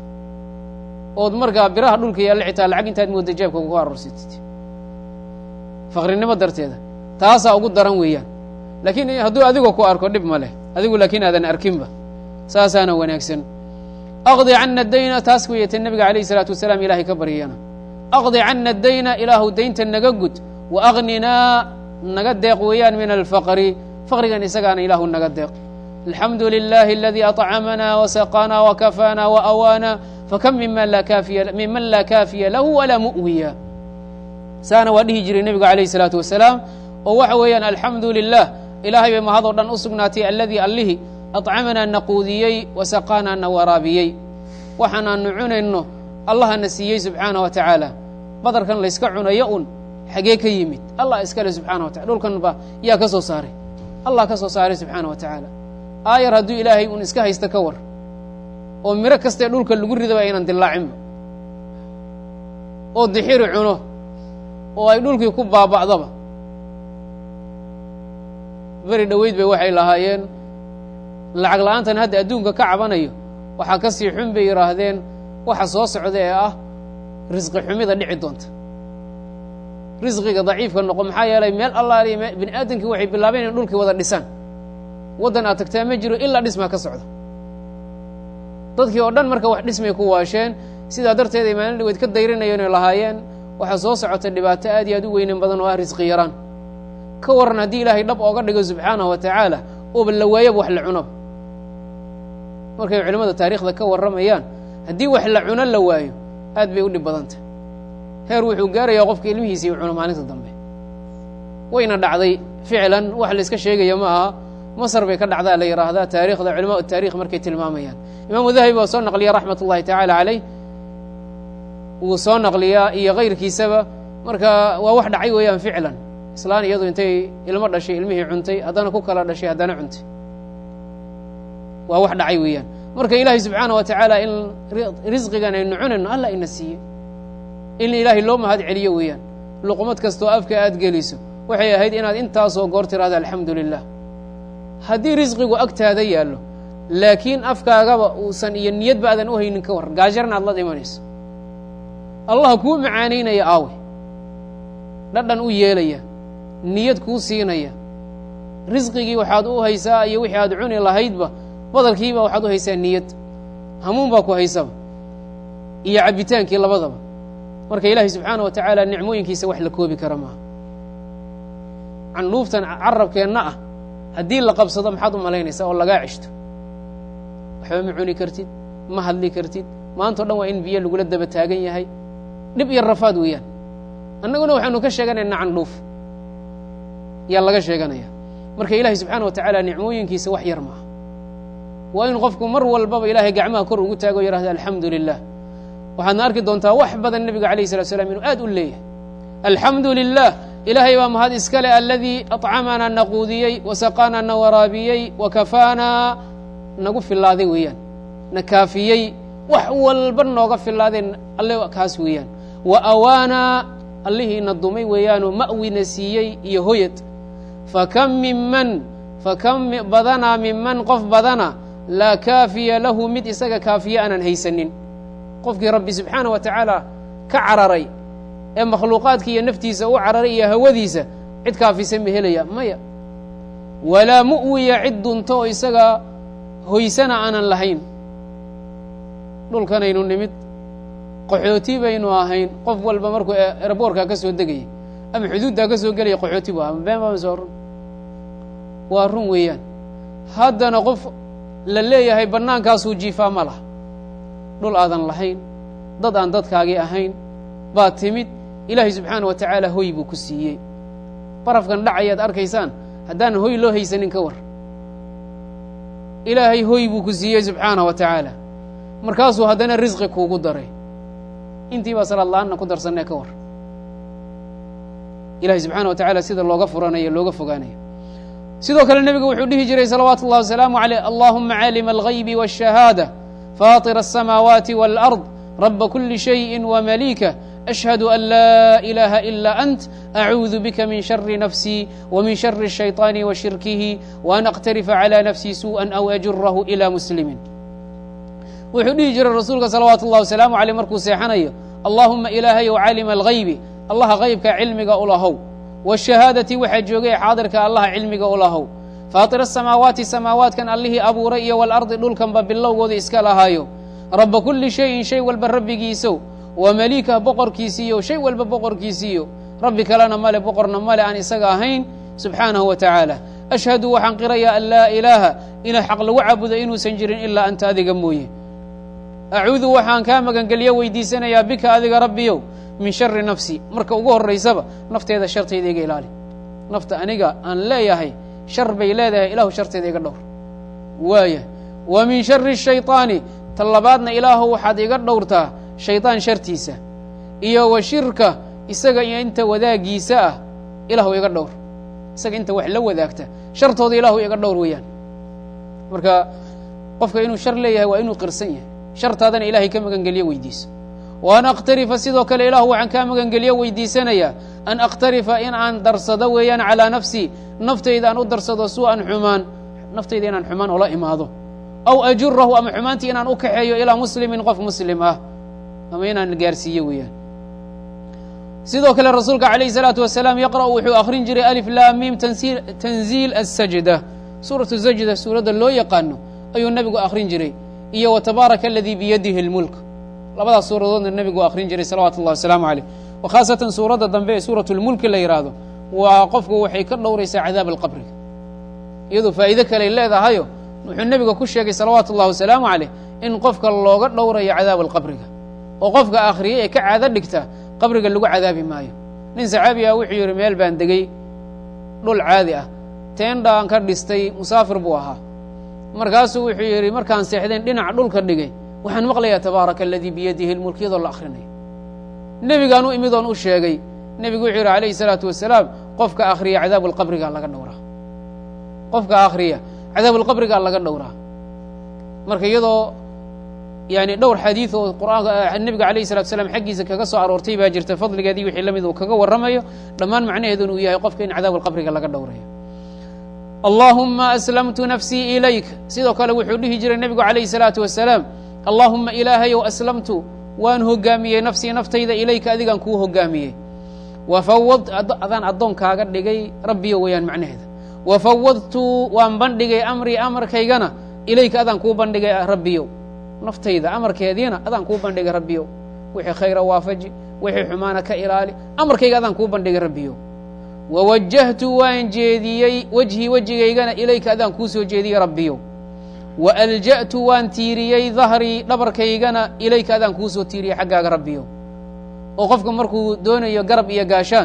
ood markaa biraha dhulka yaalla xitaa lacag intaad moodda jeebka ku aruursatid faqrinimo darteeda taasaa ugu daran weeyaan laakiin hadduu adigoo ku arko dhib ma leh adigu laakiin aadan arkinba saasaana wanaagsan aqdi cana dayna taas weeyata nebiga alayh isalaatu wasalaam ilahay ka baryana aqdi cana dayna ilaahu daynta naga gud wa aqninaa naga deeq weeyaan min alfaqri faqrigan isagaana ilaahu naga deeq alxamdu lilahi aladii aطcamana wasaqana wakafaana waawaana fakam miman laa kaafiya lahu walaa mu'wiya saana waa dhihi jiray nebigu alayh الsalaatu wasalaam oo waxa weeyaan alxamdu lilah ilaahay bay mahadoo dhan u sugnaatay aladii allihii aطcamanaa na quudiyey wasaqaanaa na waraabiyey waxaanaanu cunayno allahana siiyey subxaana wa tacaala badarkan layska cunayo un xagee ka yimid allah iskale subxana wa taala dhulkan ba yaa ka soo saaray allah ka soo saaray subxaana wa tacaala aayar hadduu ilaahay un iska haysta ka war oo miro kastee dhulka lagu ridaba aynan dilaacinba oo dixiri cuno oo ay dhulkii ku baaba'daba beri dhoweyd bay waxay lahaayeen lacag la-aantan hadda adduunka ka cabanayo waxaa ka sii xun bay yidhaahdeen waxa soo socda ee ah risqi xumida dhici doonta risqiga daciifka noqo maxaa yeelay meel allaaliya me bini aadamkii waxay bilaabeen in dhulkii wada dhisaan waddan aad tagtaa ma jiro ilaa dhismaa ka socda dadkii oo dhan marka wax dhismay ku waasheen sidaa darteed ay maalin dhaweyd ka dayrinayeen oy lahaayeen waxaa soo socota dhibaato aad iyo aad u weynin badan oo ah risqi yaraan ka waran haddii ilaahay dhab ooga dhigo subxaanahu wa tacaala ooba la waayaba wax la cunoba markay culimmada taariikhda ka warramayaan haddii wax la cuno la waayo aad bay u dhib badantah heer wuxuu gaarayaa qofka ilmihiisii u cuno maalinta dambe wayna dhacday ficlan wax la iska sheegaya ma aha masr bay ka dhacdaa la yidhaahdaa taarikhda culamaء taarikh markay tilmaamayaan imaamu dahabi waa soo naqliya raxmat ullahi tacaala caleyh wuu soo naqliyaa iyo kayrkiisaba marka waa wax dhacay weeyaan ficlan islaan iyadu intay ilmo dhashay ilmihii cuntay haddana ku kala dhashay haddana cuntay waa wax dhacay weeyaan marka ilaahay subxaana wa tacaala in risqigan aynu cunayno alla ina siiye in ilaahay loo mahad celiyo weeyaan luqmad kastoo afka aad geliso waxay ahayd inaad intaasoo goor tirahda alxamdu lilah haddii risqigu agtaada yaallo laakiin afkaagaba uusan iyo niyadba aadan u haynin ka war gaajarna aad la dhimanayso allah kuu macaanaynaya aawe dhadhan u yeelaya niyad kuu siinaya risqigii waxaad u haysaa iyo wixii aad cuni lahaydba badalkiiba waxaad u haysaa niyad hamuun baa ku haysaba iyo cabbitaankii labadaba marka ilaahay subxaana wa tacaala nicmooyinkiisa wax la koobi kara maaha candhuuftan carabkeenna ah haddii la qabsado maxaad u malaynaysaa oo lagaa ceshto waxba ma cuni kartid ma hadli kartid maantao dhan waa in biyo lagula daba taagan yahay dhib iyo rafaad weeyaan annaguna waxaanu ka sheeganaynaa candhuuf yaa laga sheeganaya marka ilaahay subxaana wa tacaala nicmooyinkiisa wax yar maaha waa in qofku mar walbaba ilaahay gacmaha kor ugu taago o yihahda alxamdu lilah waxaadna arki doontaa wax badan nebiga alayh salatu slam inuu aad u leeyahay alxamdu lilah ilaahay baa mahad iska leh aladii aطcamanaa na quudiyey wasaqaanaa na waraabiyey wakafaanaa nagu filaaday weeyaan na kaafiyey wax walba nooga filaadeen alle kaas weeyaan wa awaanaa allihiina dumay weeyaanoo ma'wina siiyey iyo hoyad fakam minman fakam badanaa minman qof badana laa kaafiya lahu mid isaga kaafiye aanan haysanin qofkii rabbi subxaana wa tacaala ka cararay ee makhluuqaadkii iyo naftiisa u cararay iyo hawadiisa cid kaafisa ma helaya maya walaa mu'wiya cid dunto oo isaga hoysana aanan lahayn dhulkanaynu nimid qaxooti baynu ahayn qof walba markuu eraboorkaa ka soo degayay ama xuduuddaa ka soo gelaya qaxooti bu aha been baa soo run waa run weeyaan haddana qof la leeyahay bannaankaasuu jiifaa ma laha dhul aadan lahayn dad aan dadkaagii ahayn baad timid ilaahay subxaana wa tacaala hoy buu ku siiyey barafkan dhacayaad arkaysaan haddaan hoy loo haysanin ka war ilaahay hoy buu ku siiyey subxaana wa tacaala markaasuu haddana risqi kuugu daray intii baa salaad la-aanna ku darsanee ka war ilahay subxaana wa tacaala sida looga furanaya looga fogaanaya sidoo kale nebigu wuxuu dhihi jiray salawaatu اllahi wasalaamu aleyh allahuma caalima algaybi wاshahaada faطir الsamaawaati wاlأrض raba kuli shayءi wmaliika ashhadu an laa ilaha ila ant acuudu bika min shari nafsii wmin shari الshayطaani wa shirkihi waan aqtarifa calى nafsii suuءa aw ajurahu ilى muslimin wuxuu dhihi jiray rasuulka salawaatu اllahi wasalaamu aleyh markuu seexanayo allahuma ilaahayow caalima algaybi allaha gaybka cilmiga ulahow wshahaadati waxaa joogay xaadirka allaha cilmiga ulahow faatir asamaawaati samaawaatkan allihii abuuray iyo walardi dhulkanba bilowgooda iska lahaayo raba kuli shayin shay walba rabbigiisow wa maliikah boqorkiisiiyo shay walba boqorkiisiiyo rabbi kalena male boqorna male aan isaga ahayn subxaanahu wa tacaala ashhadu waxaan qirayaa an laa ilaaha ilah xaq lagu caabudo inuusan jirin ilaa anta adiga mooye acuudu waxaan kaa magangelyo weydiisanayaa bika adiga rabbiyow min shari nafsi marka ugu horaysaba nafteeda shartayda iga ilaali nafta aniga aan leeyahay shar bay leedahay ilaahu sharteeda iga dhowr waaya wa min shari shayطaani ta labaadna ilaahu waxaad iga dhowrtaa shaydaan shartiisa iyo wa shirka isaga iyo inta wadaagiisa ah ilaahu iga dhowr isaga inta wax la wadaagta shartooda ilaahu iga dhowr weeyaan marka qofka inuu shar leeyahay waa inuu qirsan yahay shartaadana ilahay ka magangeliyo weydiiso wa an akhtarifa sidoo kale ilaahu waxaan kaa magangeliyo weydiisanayaa an akhtarifa in aan darsado weeyaan calaa nafsii naftayda aan u darsado su-an xumaan naftayda inaan xumaan ula imaado aw ajurahu ama xumaantii inaan u kaxeeyo ilaa muslimin qof muslim ah ama inaan gaarsiiyo weeyaan sidoo kale rasuulka calayhi salaatu wasalaam yaqra'u wuxuu akhrin jiray alif laamim tanziil asajda suuratu sajda suuradda loo yaqaano ayuu nebigu akhrin jiray iyo wa tabaaraka aladii biyadihi اlmulk labadaas suuradoodna nebigu akhrin jiray salawatu اllah wasalaamu caleyh wa khaasatan suuradda dambe ee suuratu lmulki la yidhaahdo waa qofku waxay ka dhowraysaa cadaab alqabriga iyadoo faa'iide kaley leedahayo wuxuu nebiga ku sheegay salawaatu اllah wasalaamu caleyh in qofka looga dhowrayo cadaab alqabriga oo qofka akhriyay ee ka caado dhigta qabriga lagu cadaabi maayo nin saxaabi ah wuxuu yidhi meel baan degey dhul caadi ah teendhaan ka dhistay musaafir buu ahaa markaasuu wuxuu yidhi markaan seexdeen dhinaca dhulka dhigay waxaan maqlayaa tabaaraka aladii biyadihi lmulk iyadoo la akhrinayo nebigaan u imid oon u sheegay nebigu wuxuu yidhi calayhi salaatu wasalaam qofka akhriya cadaabulqabrigaa laga dhowraa qofka akhriya cadaabulqabrigaa laga dhowraa marka iyadoo yani dhowr xadiid oo qur'aanka nebiga alayh salatu slam xaggiisa kaga soo aroortay baa jirta fadligeedii wixii la mid uu kaga warramayo dhammaan macnaheeduna uu yahay qofka in cadaabulqabriga laga dhowrayo allaahuma aslamtu nafsii ilayk sidoo kale wuxuu dhihi jiray nebigu calayhi salaatu wasalaam allaahuma ilaahayow aslamtu waan hogaamiyey nafsii naftayda ilayka adigaan kuu hogaamiyey wafawad adaan addoonkaaga dhigay rabbiyo weeyaan macnaheeda wafawadtu waan bandhigay amrii amarkaygana ilayka adaan kuu bandhigay rabbiyow naftayda amarkeediina adaan kuu bandhigay rabbiyow wixii khayra waafaji wixii xumaana ka ilaali amarkayga adaan kuu bandhigay rabbiyow wawajahtu waan jeediyey wejhii wejigaygana ilayka adaan kuu soo jeediyey rabbiyow wa alja'tu waan tiiriyey dahrii dhabarkaygana ilayka adaan kuu soo tiiriyey xaggaaga rabbiyow oo qofka markuu doonayo garab iyo gaashaan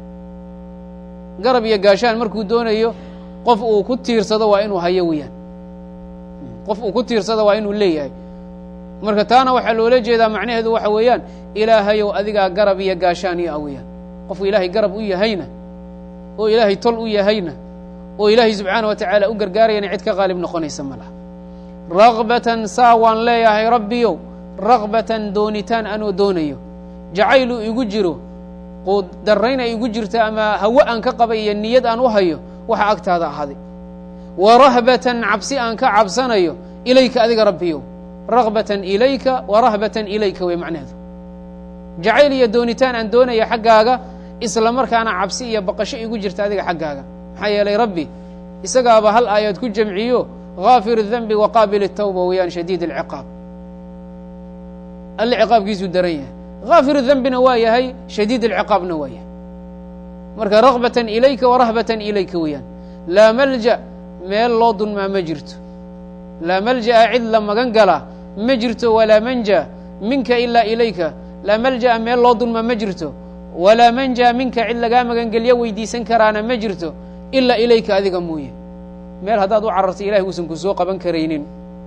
garab iyo gaashaan markuu doonayo qof uu ku tiirsado waa inuu hayo weeyaan qof uu ku tiirsado waa inuu leeyahay marka taana waxaa loola jeedaa macnaheedu waxa weeyaan ilaahayow adigaa garab iyo gaashaan iyo aweyaan qofku ilaahay garab u yahayna oo ilaahay tol u yahayna oo ilaahay subxaana wa tacaala u gargaarayana cid ka qaalib noqonaysa ma laha ragbatan saa waan leeyahay rabbiyow ragbatan doonitaan anoo doonayo jacayluu igu jiro quuddarrayn ay igu jirto ama hawe aan ka qabay iyo niyad aan u hayo waxa agtaada ahaaday wa rahbatan cabsi aan ka cabsanayo ilayka adiga rabbiyow ragbatan ilayka wa rahbatan ilayka wey macnaheedu jacayl iyo doonitaan aan doonaya xaggaaga isla markaana cabsi iyo baqasho igu jirta adiga xaggaaga maxaa yeelay rabbi isagaaba hal aayaad ku jamciyo haafir الdenbi wa qaabil الtawba weeyaan shadiid اlciqaab alle ciqaabkiisuu daran yahay haafir dembina waa yahay shadiid اlciqaabna waa yahay marka ragbatan ilayka wa rahbatan ilayka weeyaan laa malja meel loo dunmaa ma jirto laa malja'a cid la magan galaa ma jirto walaa manja minka ilaa ilayka laa malja'a meel loo dunmaa ma jirto walaa manja minka cid lagaa magangelyo weydiisan karaana ma jirto ilaa ilayka adiga mooye meel haddaad u cararta ilahay uusan ku soo qaban karaynin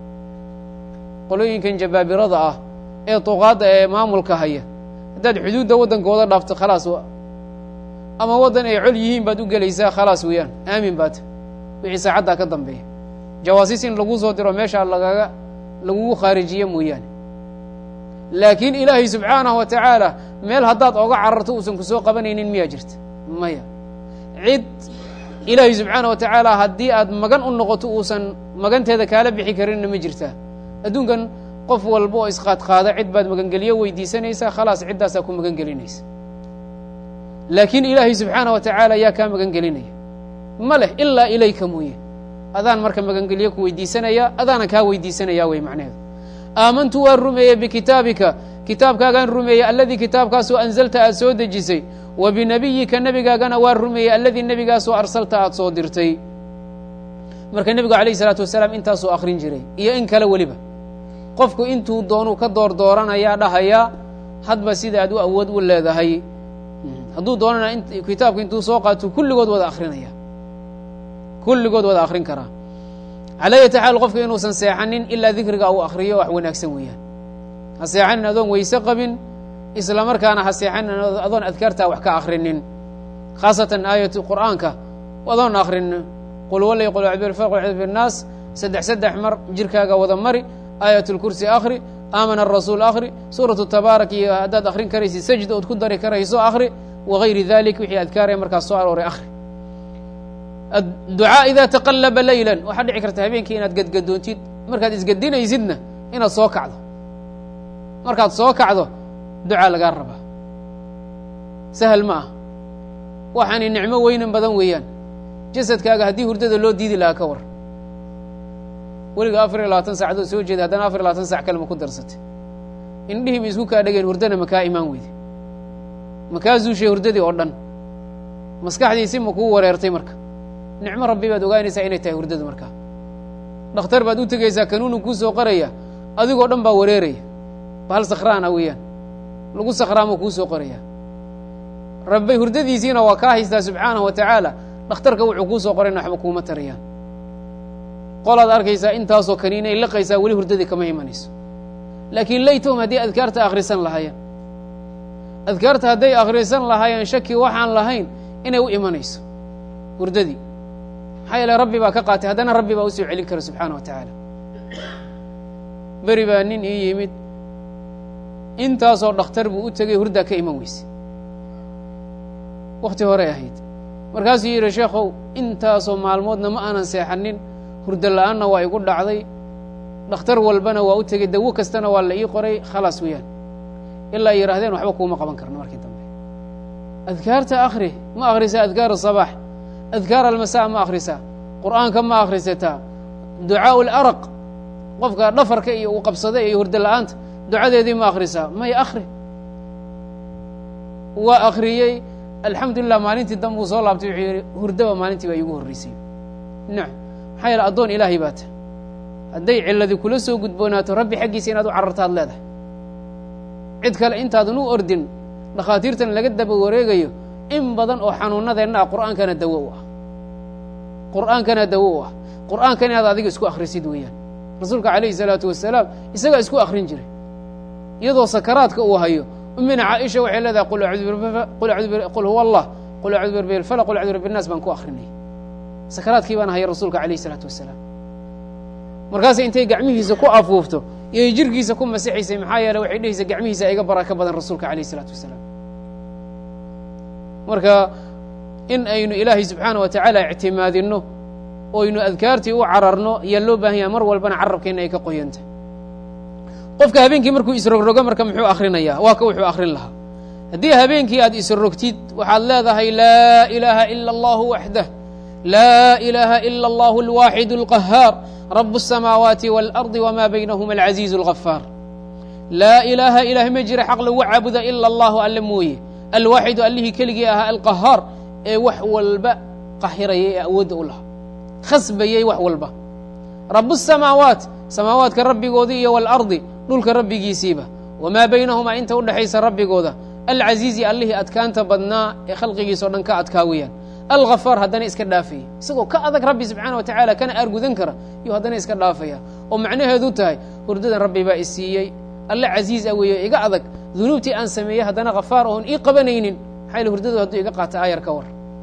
qolooyinkan jabaabirada ah ee duqaadda ee maamulka haya haddaad xuduudda waddankooda dhaafto khalaas ama waddan ay col yihiin baad u gelaysaa khalaas weeyaan aamin baata wixii saacaddaa ka dambeeya jawaasiis in laguu soo diro meeshaa lagaga lagugu khaarijiye mooyaane laakiin ilaahay subxaanahu wa tacaala meel haddaad oga cararto uusan ku soo qabanaynin miyaa jirta maya cid ilaahay subxaanah wa tacaala haddii aad magan u noqoto uusan maganteeda kaala bixi karinna ma jirtaa adduunkan qof walba oo isqaadqaada cid baad magangelyo weydiisanaysaa khalaas ciddaasaa ku magan gelinaysa laakiin ilaahay subxaanah wa tacaala yaa kaa magan gelinaya ma leh ilaa ilayka mooye adaan marka magangelyo ku weydiisanaya adaana kaa weydiisanaya wey macnaheedu aamantu waan rumeeyey bikitaabika kitaabkaagaan rumeeyey alladii kitaabkaasoo anzalta aad soo dejisay wa binebiyika nebigaagana waan rumeeyey alladii nebigaasoo arsalta aad soo dirtay marka nebigu alayh isalaatu wasalaam intaasuu akhrin jiray iyo in kale weliba qofku intuu doonuu ka door dooranayaa dhahayaa hadba sida aad u awood u leedahay hadduu doonana kitaabka intuu soo qaato kulligood wada akrinaya kulligood wada akrin karaa calaa yati xaal qofka inuusan seexanin ilaa dikriga uu akriyo wax wanaagsan weeyaan ha seexanin adoon weyse qabin isla markaana ha seexanin adoon adkaartaa wax ka akrinin khaasatan aayatu qur'aanka adoon akrinin qul walay qul binaas saddex saddex mar jirkaaga wada mari aayat lkursi akri aamana arasuul akri suuratu tabaarak iyo haddaad akrin karaysid sajda ood ku dari karayso akri wagayri dalik wixii adkaaraya markaas soo arooray akri adducaa idaa taqallaba leylan waxaa dhici karta habeenkii inaad gadgadoontid markaad isgedinaysidna inaad soo kacdo markaad soo kacdo ducaa lagaa rabaa sahal ma ah waxaanay nicmo weynan badan weeyaan jasadkaaga haddii hurdada loo diidi lahaa ka war weliga afar iyo labaatan saacadood soo jeeda haddana afar iyo labaatan sac kalema ku darsatay indhihii ba isku kaa dhegeen hurdana makaa imaan weyde makaa zuushay hurdadii oo dhan maskaxdiisi ma kuu wareertay marka nicmo rabbi baad ogaanaysaa inay tahay hurdadu markaa dhakhtar baad u tegaysaa kanuunu kuu soo qoraya adigoo dhan baa wareeraya bahal sakhraana weeyaan lagu sakhraamo kuu soo qoraya rabbi hurdadiisiina waa kaa haystaa subxaanahu wa tacaala dhakhtarka wuxuu kuu soo qorayna waxba kuuma tarayaan qolaad arkaysaa intaasoo kaniinay liqaysaa weli hurdadii kama imanayso laakiin laytahum haddii adkaarta akhrisan lahaayeen adkaarta hadday akhrisan lahaayeen shaki waxaan lahayn inay u imanayso hurdadii maxaa yeele rabbi baa ka qaatay haddana rabbi baa usoo celin kara subxaana wa tacaala beri baa nin ii yimid intaasoo dhakhtar buu u tegay hurdaa ka iman weyse wakti horey ahayd markaasuu yidhi sheekhow intaasoo maalmoodna ma aanan seexanin hurdo la-aanna waa igu dhacday dhakhtar walbana waa u tegey dawo kastana waa la ii qoray khalaas weeyaan ilaa ay yidhahdeen waxba kuuma qaban karno markii dambe adkaarta akhri ma akhrisaa adkaar asabaax adkaar almasaa ma akhrisaa qur'aanka ma akhrisataa ducaau laraq qofka dhafarka iyo uu qabsaday iyo hurdo la-aanta ducadeedii ma akhrisaa may akhri waa akhriyey alxamdulilah maalintii dambe uu soo laabtay wuxuu yidhi hurdaba maalintii baa iigu horreysay nacam maxaa yeele addoon ilaahay baa ta hadday ciladi kula soo gudboonaato rabbi xaggiisa inaad u carartaad leedahay cid kale intaadan u ordin dhakhaatiirtan laga daba wareegayo in badan oo xanuunadeenna ah qur'aankana dawo u ah qur'aankana dawo u ah qur'aankan inaad adiga isku akhrisid weeyaan rasuulka calayhi salaatu wasalaam isagaa isku akhrin jiray iyadoo sakaraadka uu hayo ummina caaisha waxay leedahay qul huwa allah qul acudu birabbi alfalaq qul acudu birabbi الnaas baan ku akhrinay sakaraadkii baan haya rasuulka calayhi salaatu wasalaam markaasay intay gacmihiisa ku afuufto iyay jirkiisa ku masixaysay maxaa yeele waxay dhehaysa gacmihiisa iga baraka badan rasuulka calayh isalaatu wasalaam marka in aynu ilaahay subxaana wa tacaala ictimaadinno oynu adkaartii u cararno ayaa loo baahan yaha mar walbana carabkeenna ay ka qoyantah qofka habeenkii markuu isrogrogo marka muxuu akhrinayaa waa ka wuxuu akhrin lahaa haddii habeenkii aad isrogtid waxaad leedahay laa ilaaha ila allahu waxdah laa ilaaha ila allahu alwaaxid alqahaar rab الsamaawaati wاlardi wma baynahuma alcaziizu اlgafaar laa ilaaha ilaah ma jira xaq lagu caabuda ila allahu alle mooye alwaaxidu allihii keligii ahaa alqahaar ee wax walba qahirayay ee awoodda u lahaa khasbayey wax walba rab الsamaawaat samaawaadka rabbigoodii iyo wاlardi dhulka rabbigiisiiba wamaa baynahumaa inta udhexaysa rabbigooda alcaziizi allihii adkaanta badnaa ee khalqigiisa o dhan ka adkaa weeyaan alghafaar haddana iska dhaafaya isagoo ka adag rabbi subxaana wa tacaala kana aargudan kara yuu haddana iska dhaafaya oo macnaheedu tahay hurdadan rabbi baa isiiyey alle casiiz a weeye iga adag dunuubtii aan sameeyey haddana khafaar oon ii qabanaynin maxaa yale hurdadu hadduu iga qaata aayar ka war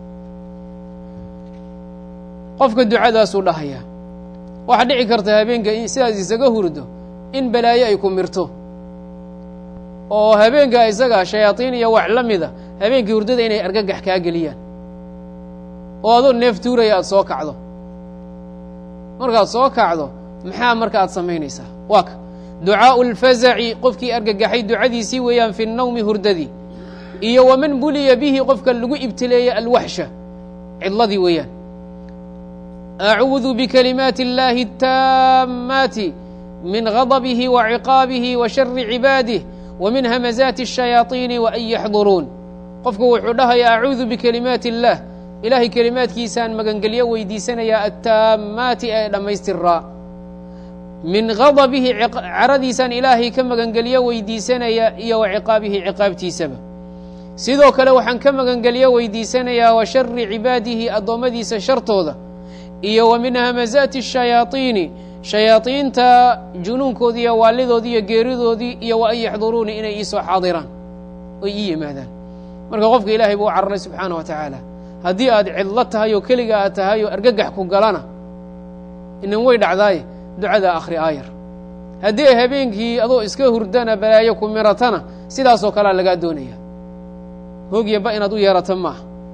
qofka ducadaasuu dhahayaa waxaa dhici karta habeenka sidaas isaga hurdo in balaayo ay ku mirto oo habeenka isaga shayaaiin iyo wax la mida habeenkii hurdada inay argagax kaa geliyaan oo adoo neef tuuraya aad soo kacdo markaad soo kacdo maxaa marka aad samaynaysaa waa ka ducaau اlfazaci qofkii argagaxay ducadiisii weeyaan fi الnawmi hurdadii iyo waman buliya bihi qofka lagu ibtileeyey alwaxsha cidladii weeyaan acuudu bikalimaati اllahi الtaamaati min غadbihi wa ciqaabihi wa shari cibaadih wa min hamazaati الshayaaطiini wa an yaxduruun qofku wuxuu dhahayaa acuudu bikalimaati اllah ilaahay kelimaadkiisaan magangelyo weydiisanayaa attaamaati ee dhammaystiraa min gadabihi caradiisaan ilaahay ka magangelyo weydiisanaya iyo wa ciqaabihi ciqaabtiisaba sidoo kale waxaan ka magangelyo weydiisanayaa wa shari cibaadihi addoommadiisa shartooda iyo wa min hamazaati الshayaaطiini shayaaiinta junuunkoodii iyo waalidoodii iyo geeridoodii iyo wa an yaxduruuni inay iisoo xaadiraan oy ii yimaadaan marka qofka ilaahay buu u cararay subxaana wa tacaala haddii aad cidlo tahay oo keliga aad tahay oo argagax ku galana inan way dhacdaaye ducadaa akhri aayar haddii ay habeenkii adoo iska hurdana balaayo ku miratana sidaasoo kalea lagaa doonaya hoogya ba inaad u yeerato maaha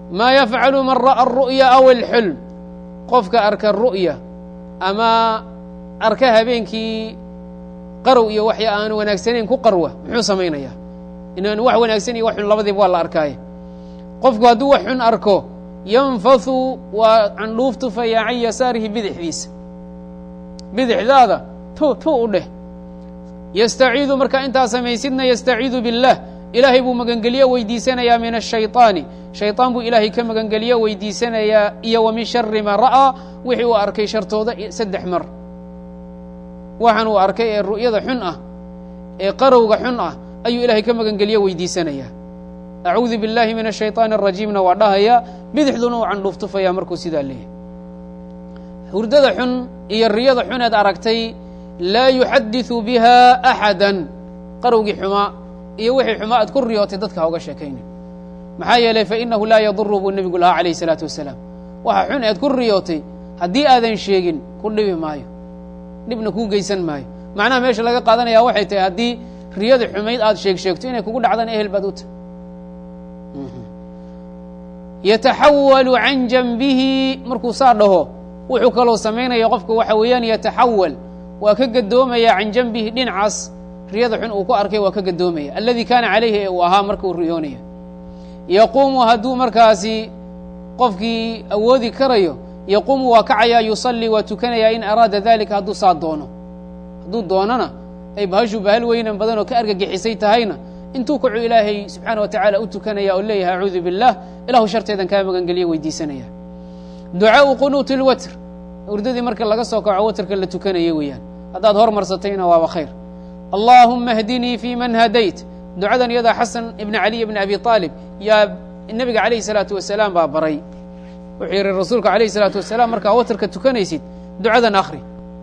maa yafcalu man ra'a aru'ya aw alxulm qofka arka ru'ya ama arka habeenkii qarow iyo waxya aan wanaagsanayn ku qarwa muxuu samaynayaa inaan wax wanaagsan iyo wax xun labadiiba waa la arkaaye qofku hadduu wax xun arko yanfathu waa candhuuf tufaya can yasaarihi bidixdiisa bidixdaada tu tu u dheh yastaciidu markaa intaa samaysidna yastaciidu biاllah ilaahay buu magangeliyo weydiisanayaa min ashayطaani shayطaan buu ilaahay ka magangeliyo weydiisanayaa iyo wa min shari ma ra'aa wixii uu arkay shartooda saddex mar waxaan uu arkay ee ru'yada xun ah ee qarowga xun ah ayuu ilaahay ka magangeliyo weydiisanayaa acuudu biاllahi min ashayطaani الrajiimna waa dhahaya bidixduna uu candhuuf tufaya markuu sidaa leeyahay hurdada xun iyo riyada xuneed aragtay laa yuxadiثu biha axada qarowgii xumaa iyo wixii xumaa aad ku riyootay dadka ha uga sheekaynin maxaa yeelay fainahu laa yaduru buu nebigu lahaa calayh الsalaatu wasalaam waxa xun eed ku riyootay haddii aadan sheegin ku dhibi maayo dhibna kuu geysan maayo macnaha meesha laga qaadanaya waxay tahay haddii riyada xumayd aad sheeg sheegto inay kugu dhacdana ehel baad u tahay yataxawalu can janbihi markuu saa dhaho wuxuu kaloo samaynaya qofka waxa weeyaan yataxawal waa ka gadoomaya can janbihi dhinacaas riyada xun uu ku arkay waa ka gadoomaya alladii kaana calayhi ee uu ahaa marka uu riyoonaya yaquumu hadduu markaasi qofkii awoodi karayo yaquumu waa kacayaa yusallii waa tukanayaa in araada dalika hadduu saa doono hadduu doonana ay bahashu bahal weynan badan oo ka argagixisay tahayna intuu kacu ilaahay subxaana wa tacaala u tukanaya oo leeyahay acuudu biاllah ilahu sharteedan kaa magangeliya weydiisanaya ducaau qunuuti اlwatr urdadii marka laga soo kaco watrka la tukanaya weeyaan haddaad hormarsatayna waaba khayr allaahuma hdinii fi man hadayt ducadan iyadaa xasan ibna caliy bni abi aalib yaa nebiga calayhi salaatu wasalaam baa baray wuxuu yihi rasuulka alayh salaatu wasalaam markaa watrka tukanaysid ducadan akri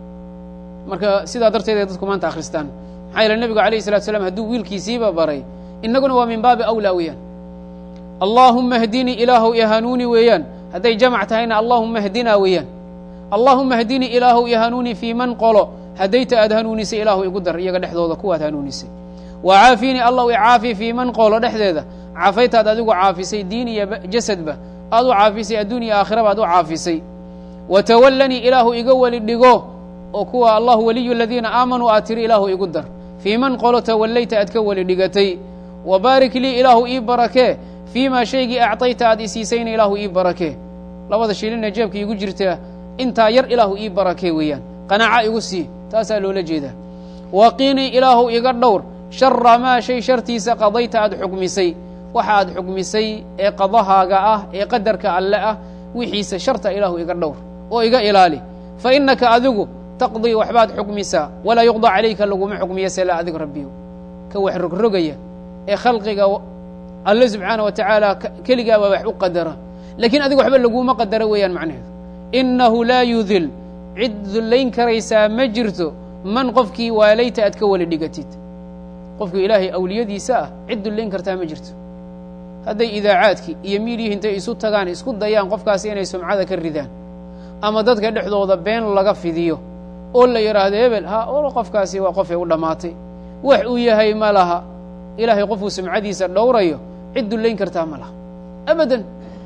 marka sidaa darteed ay dadku maanta akhristaan maxaa yeele nebigu alayh salatu slam hadduu wiilkiisiiba baray innaguna waa min baabi awlaa weeyaan allaahuma hdinii ilaahow ihanuuni weeyaan hadday jamac tahayna allaahuma hdinaa weeyaan allaahuma hdinii ilaahow ihanuuni fii man qolo haddayta aad hanuunisay ilaahu igu dar iyaga dhexdooda kuwaad hanuunisay wa caafiinii allahu icaafi fii man qolo dhexdeeda caafaytaad adigu caafisay diin iyo jasadba aad u caafisay adduun iyo aakhiraba aad u caafisay wa tawallanii ilaahu iga weli dhigo oo kuwa allahu waliyu aladiina aamanuu aad tiri ilaahu igu dar fii man qolo tawallayta aad ka weli dhigatay wa baarik lii ilaahu ii barakee fii maa shaygii actayta aad isiisayna ilaahu ii barakee labada shilina jeebka iigu jirta intaa yar ilaahu ii barakee weeyaan qanaaca igu sii taasaa loola jeedaa waqiinii ilaahu iga dhowr shara maa shay shartiisa qadayta aad xukmisay waxa aad xukmisay ee qadahaaga ah ee qadarka alle ah wixiisa sharta ilaahu iga dhowr oo iga ilaali fa innaka adigu taqdii waxbaad xukmisaa walaa yuqda calayka laguma xukmiya sela adig rabbiyo ka wax rogrogaya ee khalqiga alle subxaana wa tacaala keligaaba wax u qadara lakiin adiga waxba laguma qadara weeyaan macnaheedu innahu laa yudil cid dullayn karaysaa ma jirto man qofkii waalayta aad ka weli dhigatid qofku ilaahay awliyadiisa ah cid dullayn kartaa ma jirto hadday idaacaadkii iyo miidiyihii intay isu tagaan isku dayaan qofkaasi inay sumcada ka ridaan ama dadka dhexdooda been laga fidiyo oo la yidhaahdo hebel ha o qofkaasi waa qofay u dhammaatay wax uu yahay ma laha ilaahay qofuu sumcadiisa dhowrayo cid dullayn kartaa ma laha abadan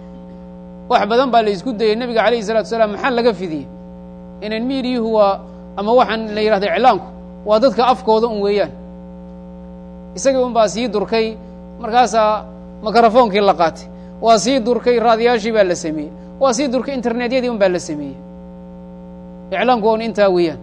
wax badan baa la isku dayay nebiga calayhi salatu wasalaam maxaa laga fidiyey inan miidiyuhu waa ama waxaan la yidhahda iclaanku waa dadka afkooda un weeyaan isagii un baa sii durkay markaasaa mikrofoonkii la qaatay waa sii durkay raadiyaashii baa la sameeyey waa sii durkay internetyadii un baa la sameeyey iclaanku on intaa weeyaan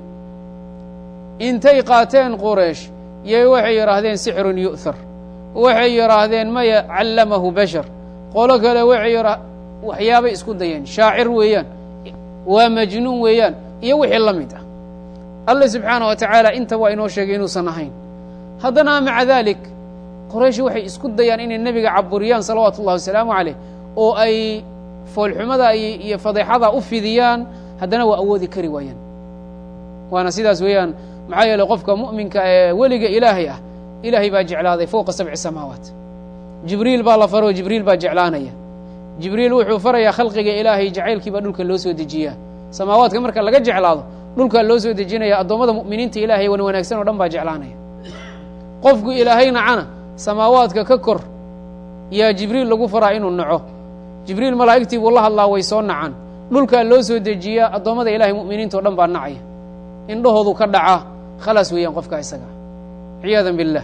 intay qaateen qureish yay waxay yidhaahdeen sixrun yu'thar waxay yidhaahdeen maya callamahu bashar qolo kale waxay yidha waxyaabay isku dayeen shaacir weeyaan waa majnuun weeyaan iyo wixii la mid ah alle subxaana wa tacaala inta waa inoo sheegay inuusan ahayn haddana maca dalik qoraysh waxay isku dayaan inay nebiga caburiyaan salawaatu ullahi wasalaamu caleyh oo ay foolxumada iyo fadeexada u fidiyaan haddana waa awoodi kari waayaan waana sidaas weeyaan maxaa yeeley qofka mu'minka ee weliga ilaahay ah ilaahay baa jeclaaday fowqa sabci samaawaat jibriil baa la faroo jibriil baa jeclaanaya jibriil wuxuu farayaa khalqiga ilaahay jacaylkii baa dhulka loo soo dejiyaa samaawaadka marka laga jeclaado dhulkaa loo soo dejinaya addoommada mu'miniinta ilaahay wan wanaagsan oo dhan baa jeclaanaya qofku ilaahay nacana samaawaadka ka kor yaa jibriil lagu faraa inuu naco jibriil malaa'igtii buu la hadlaa way soo nacaan dhulkaa loo soo dejiyaa addoommada ilahay mu'miniinta o dhan baa nacaya indhahoodu ka dhacaa khalaas weeyaan qofka isaga ciyaada biاllah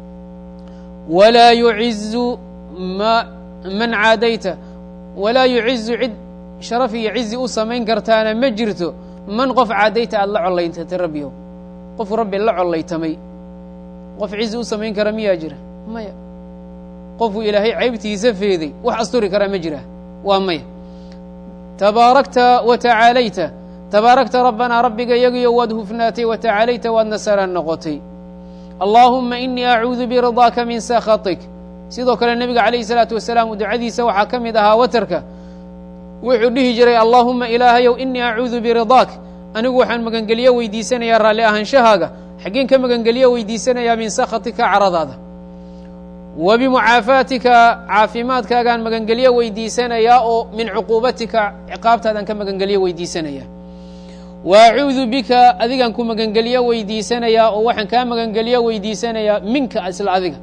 walaa yucizu ma man caadayta walaa yucizu cid sharaf iyo cizi u samayn kartaana ma jirto man qof caadayta aada la collaytatay rabbiyow qof rabbi la collaytamay qof cizi u samayn kara miyaa jira maya qofuu ilaahay caybtiisa feeday wax asturi karaa ma jira waa maya tabaarakta wa tacaalayta tabaarakta rabbanaa rabbiga yagiyo waad hufnaatay wa tacaalayta waad nasaraan noqotay allaahumma inii acuudu biridaaka min sakhatik sidoo kale nebiga calayhi salaatu wasalaam ducadiisa waxaa ka mid ahaa watarka wuxuu dhihi jiray allaahumma ilaahayow inii acuudu biridaak anigu waxaan magangelyo weydiisanayaa raalli ahaanshahaaga xaggeen ka magangelyo weydiisanayaa min sakhatika caradaada wa bimucaafaatika caafimaadkaagaan magangelyo weydiisanayaa oo min cuquubatika ciqaabtaadaan ka magangelyo weydiisanayaa wa acuudu bika adigaan ku magangelyo weydiisanayaa oo waxaan kaa magangelyo weydiisanayaa minka isla adiga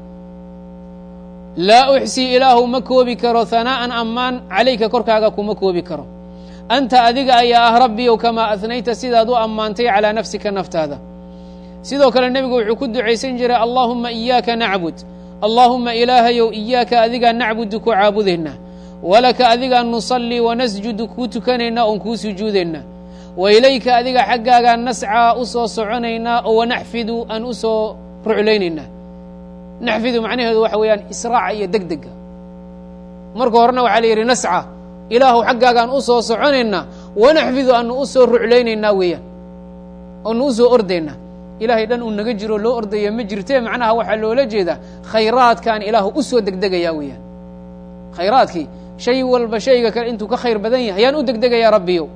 laa uxsii ilaahu ma koobi karo hanaa'an ammaan calayka korkaaga kuma koobi karo anta adiga ayaa ah rabbiyow kamaa adnayta sidaad u ammaantay calaa nafsika naftaada sidoo kale nebigu wuxuu ku ducaysan jiray allaahumma iyaaka nacbud allaahumma ilaahayow iyaaka adigaa nacbudu ku caabudaynaa walaka adigaa nusallii wanasjudu kuu tukanaynaa oon kuu sujuudaynaa wa ilayka adiga xaggaagaan nascaa u soo soconaynaa oo wanaxfidu aan u soo ruclaynaynaa naxfidu macnaheedu waxa weeyaan israaca iyo deg dega marka horena waxaa la yidhi nasca ilaahu xaggaagaan u soo soconaynaa wanaxfidu aanu u soo ruclaynaynaa weeyaan oonu u soo ordaynaa ilaahay dhan uu naga jiro loo ordaya ma jirtee macnaha waxaa loola jeedaa khayraadkaan ilaahu u soo degdegayaa weeyaan khayraadkii shay walba shayga kale intuu ka khayr badan yahay ayaan u degdegayaa rabbiyow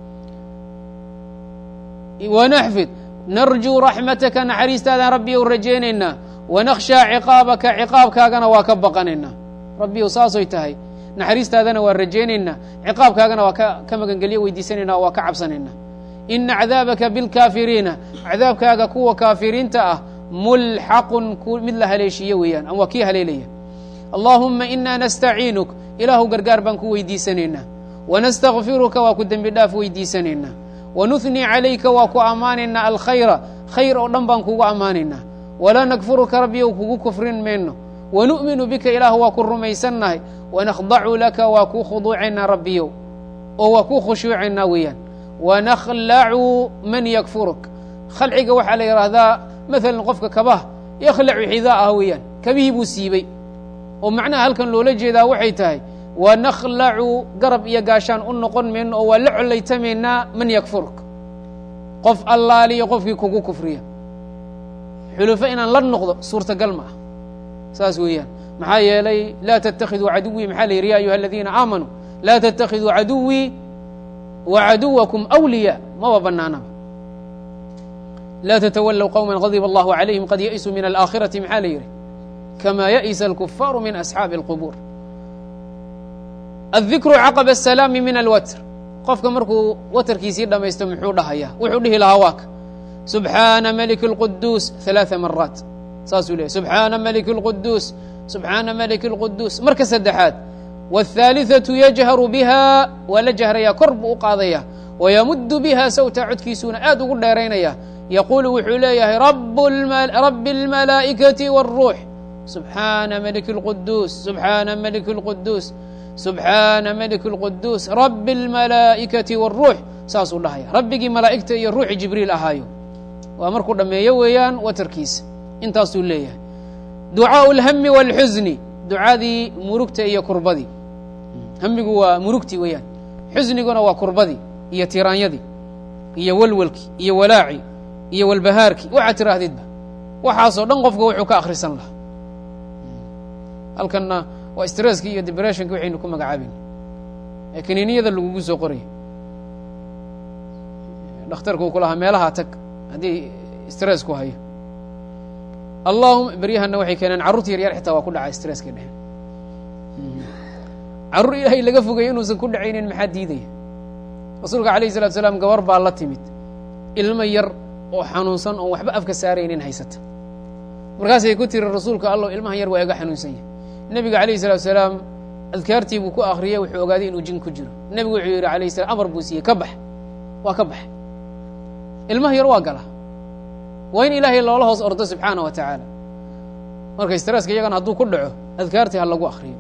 wanaxfid narjuu raxmataka naxariistaadaan rabbiyow rajaynaynaa wanakhshaa ciqaabaka ciqaabkaagana waa ka baqanaynaa rabbiyow saasoy tahay naxariistaadana waa rajaynaynaa ciqaabkaagana waa ka magangelyo weydiisanaynaa waa ka cabsanaynaa ina cadaabaka bilkaafiriina cadaabkaaga kuwa kaafiriinta ah mulxaqun mid la haleeshiiye weeyaan ama waa kii haleelaya allaahumma inaa nastaciinuk ilaahu gargaar baan ku weydiisanaynaa wanastakfiruka waa ku dembi dhaaf weydiisanaynaa wanuhnii calayka waa ku ammaanaynaa alkhayra khayr oo dhan baan kugu ammaanaynaa walaa nakfuruka rabbiyow kugu kufrin mayno wanu'minu bika ilaahu waa ku rumaysannahay wanakhdacu laka waa kuu khuduucaynaa rabbiyow oo waa kuu khushuucaynaa weeyaan wanakhlacu man yakfuruk khalciga waxaa la yidhaahdaa maalan qofka kabaha yakhlacu xidaa ah weeyaan kabihii buu siibey oo macnaha halkan loola jeedaa waxay tahay wanakhlacu garab iyo gaashaan u noqon mayno oo waa la collaytamaynaa man yakfuruk qof allaaliyo qofkii kugu kufriya xulufo inaan la noqdo suurtagal ma ah saas weeyaan maxaa yeelay laa tattakhiduu caduwii maxaa la yidhi ya ayuha aladiina aamanuu laa tattakhiduu caduwii wa caduwakum awliyaa maba banaanaba laa tatawallow qowma غadiba allahu calayhim qad ya'isuu min alaakhirati maxaa la yidhi kama ya'isa alkufaaru min asxaabi اlqubuur aلdikru caqba الsalaami min alwatr qofka markuu watarkiisii dhamaysto muxuu dhahayaa wuxuu dhihi lahaa waaka subxaana maliki اlquduus ثalaaثa maraat saasuu leeyahy subxaana maliki اlquduus subxaana maliki اlquduus marka saddexaad wاthaaliثaةu yajharu biha waa la jahrayaa kor buu u qaadaya wayamudu biha sawta codkiisuuna aad ugu dheeraynaya yaquulu wuxuu leeyahay rabi اlmalaa'ikati wالruux subxaana maliki اlquduus subxaana maliki اlquduus subxaana maliki اlquduus rabi اlmalaa'ikati wالruux saasuu dhahaya rabbigii malaa'igta iyo ruuxi jibriil ahaayo waa markuu dhammeeyo weeyaan watarkiisa intaasuu leeyahay ducaaءu اlhami wاlxusni ducadii murugta iyo kurbadii hamigu waa murugtii weeyaan xusniguna waa kurbadii iyo tiraanyadii iyo walwalkii iyo walaacii iyo walbahaarkii waxaad tiraahdidba waxaasoo dhan qofka wuxuu ka akhrisan lahaa halkanna waa stresskii iyo depressionki waxaynu ku magacaabayna ee kaniiniyada lagugu soo qoraya dhakhtarka uu ku lahaa meelahaa tag haddii stress ku hayo allahuma beryahana waxay keeneen carruurta yaryar xitaa waa ku dhacaa stresskay dheheen carruur ilaahay laga fogeeyo inuusan ku dhacaynin maxaa diidaya rasuulka alayh salatu salaam gabar baa la timid ilmo yar oo xanuunsan oon waxba afka saaraynin haysata markaasay ku tiri rasuulka allow ilmahan yar waa iga xanuunsan yahay nebiga alayh salatu salaam adkaartii buu ku akriyey wuxuu ogaaday inuu jin ku jiro nebigu wuxuu yidhi alayh salam amar buu siiyey ka bax waa ka baxay ilmaha yar waa gala waa in ilaahay loola hoos ordo subxaana wa tacaala marka stresska iyagana hadduu ku dhaco adkaartii ha lagu akriyo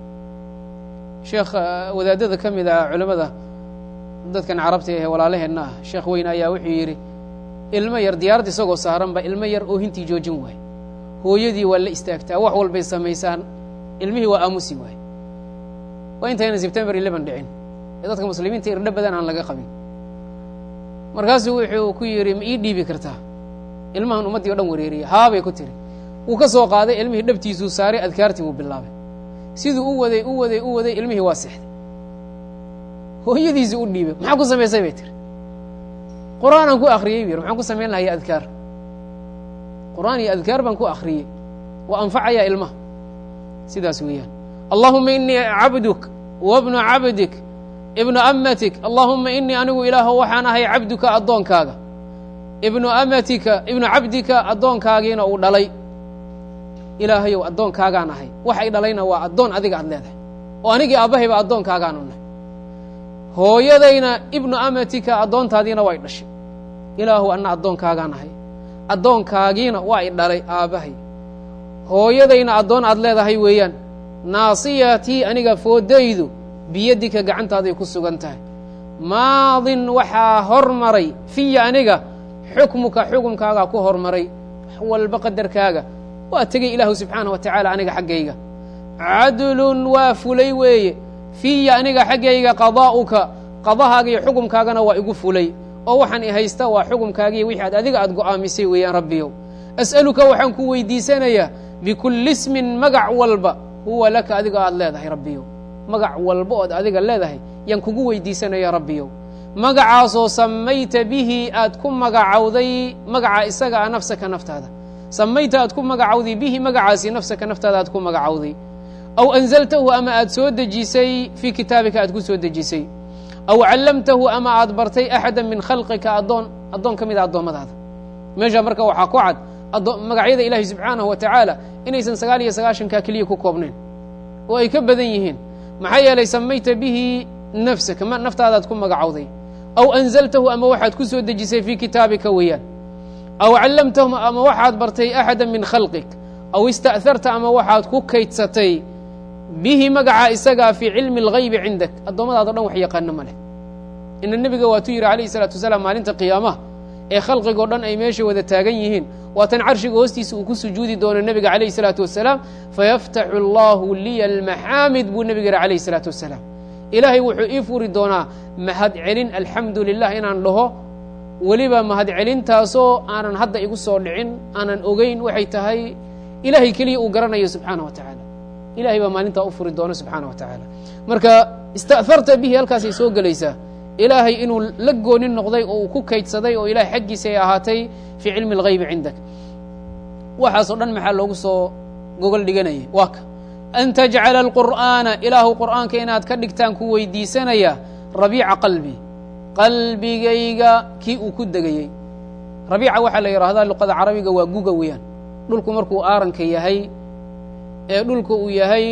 sheekh wadaadada ka mid ah culimmada dadkan carabta ee walaalaheenna ah sheekh weyn ayaa wuxuu yidhi ilmo yar diyaarad isagoo saaran ba ilmo yar oohintii joojin waaye hooyadii waa la istaagtaa wax walbay samaysaan ilmihii waa aamusi waaye waa intayna sebtembar eleven dhicin ee dadka muslimiinta irdho badan aan laga qabin markaasuu wuxuu ku yidhi ma ii dhiibi kartaa ilmahan ummaddii o dhan wareeriya haabay ku tiri wuu ka soo qaaday ilmihii dhabtiisuu saaray adkaartii buu bilaabay siduu u waday u waday u waday ilmihii waa sexday hooyadiisii u dhiibay maxaa ku samaysay bay tiri qur-aanaan ku akriyey bu yir maxaan ku samayn lahaya adkaar qur-aan iyo adkaar baan ku akriyey waa anfacayaa ilmaha sidaas weeyaan allahuma inii cabduk wabnu cabdik ibnu amatik allahuma inii anigu ilaaho waxaan ahay cabduka addoonkaaga ibnu amatika ibnu cabdika addoonkaagiina uu dhalay ilaahayow addoonkaagaan ahay waxay dhalayna waa addoon adiga aad leedahay oo anigii aabbahayba addoonkaagaan nahay hooyadayna ibnu amatika addoontaadiina way dhashay ilaahu anna addoonkaagaan ahay addoonkaagiina waa i dhalay aabbahay hooyadayna addoon aad leedahay weeyaan naasiyatii aniga foodaydu biyadika gacantaaday ku sugan tahay maadin waxaa hormaray fiya aniga xukmuka xukumkaagaa ku hormaray wax walba qadarkaaga waa tegey ilaahu subxaanah wa tacaala aniga xaggayga cadlun waa fulay weeye fiya aniga xaggayga qadaa'uka qadahaaga iyo xukumkaagana waa igu fulay oo waxaan i haysta waa xukumkaagiiyo wixii aad adiga aad go'aamisay weeyaan rabbiyow as'aluka waxaan ku weydiisanayaa bikulli ismin magac walba huwa laka adiga aad leedahay rabbiyow magac walba ood adiga leedahay yaan kugu weydiisanaya rabbiyow magacaasoo samayta bihi aad ku magacawday magaca isaga a nafsaka naftaada samayta aad ku magacawday bihi magacaasi nafsaka naftaada aad ku magacawday aw anzaltahu ama aad soo dejisay fii kitaabika aad ku soo dejisay aw callamtahu ama aad bartay axada min khalqika addoon addoon ka mida addoommadaada meesha marka waxaa ku cad magacyada ilaahi subxaanahu wa tacaala inaysan sagaal iyo sagaashankaa keliya ku koobnayn oo ay ka badan yihiin maxaa yeelay samayta bihi nafsaka ma naftaadaad ku magacowday aw anzaltahu ama waxaad ku soo dejisay fii kitaabika weeyaan aw callamtahu ama waxaad bartay axada min khalqik aw ista'harta ama waxaad ku kaydsatay bihi magaca isagaa fii cilmi اlgaybi cindak addoommadaado dhan wax yaqaano ma leh ina nebiga waatuu yidhi alayh الsalaatu wasalaam maalinta qiyaamaha ee khalqigoo dhan ay meesha wada taagan yihiin waatan carshiga hoostiisa uu ku sujuudi doono nebiga alayh الsalaatu wasalaam fayaftaxu allahu liya almaxaamid buu nebiga yidhi alayh الsalaatu wasalaam ilaahay wuxuu ii furi doonaa mahad celin alxamdu lilah inaan dhaho weliba mahad celintaasoo aanan hadda igu soo dhicin aanan ogeyn waxay tahay ilahay keliya uu garanayo subxaana wa tacaala ilahay baa maalintaa u furi doono subxaana wa tacaala marka ista'harta bihi halkaasay soo gelaysaa ilaahay inuu la goonin noqday oo uu ku kaydsaday oo ilahay xaggiisa ay ahaatay fii cilmi اlgaybi cindak waxaasoo dhan maxaa loogu soo gogol dhiganayay waa ka an tajcala alqur'aana ilaahu qur'aanka inaad ka dhigtaan ku weydiisanaya rabiica qalbi qalbigayga kii uu ku degayey rabiica waxaa la yidhaahdaa luqada carabiga waa guga weeyaan dhulku markuu aaranka yahay ee dhulka uu yahay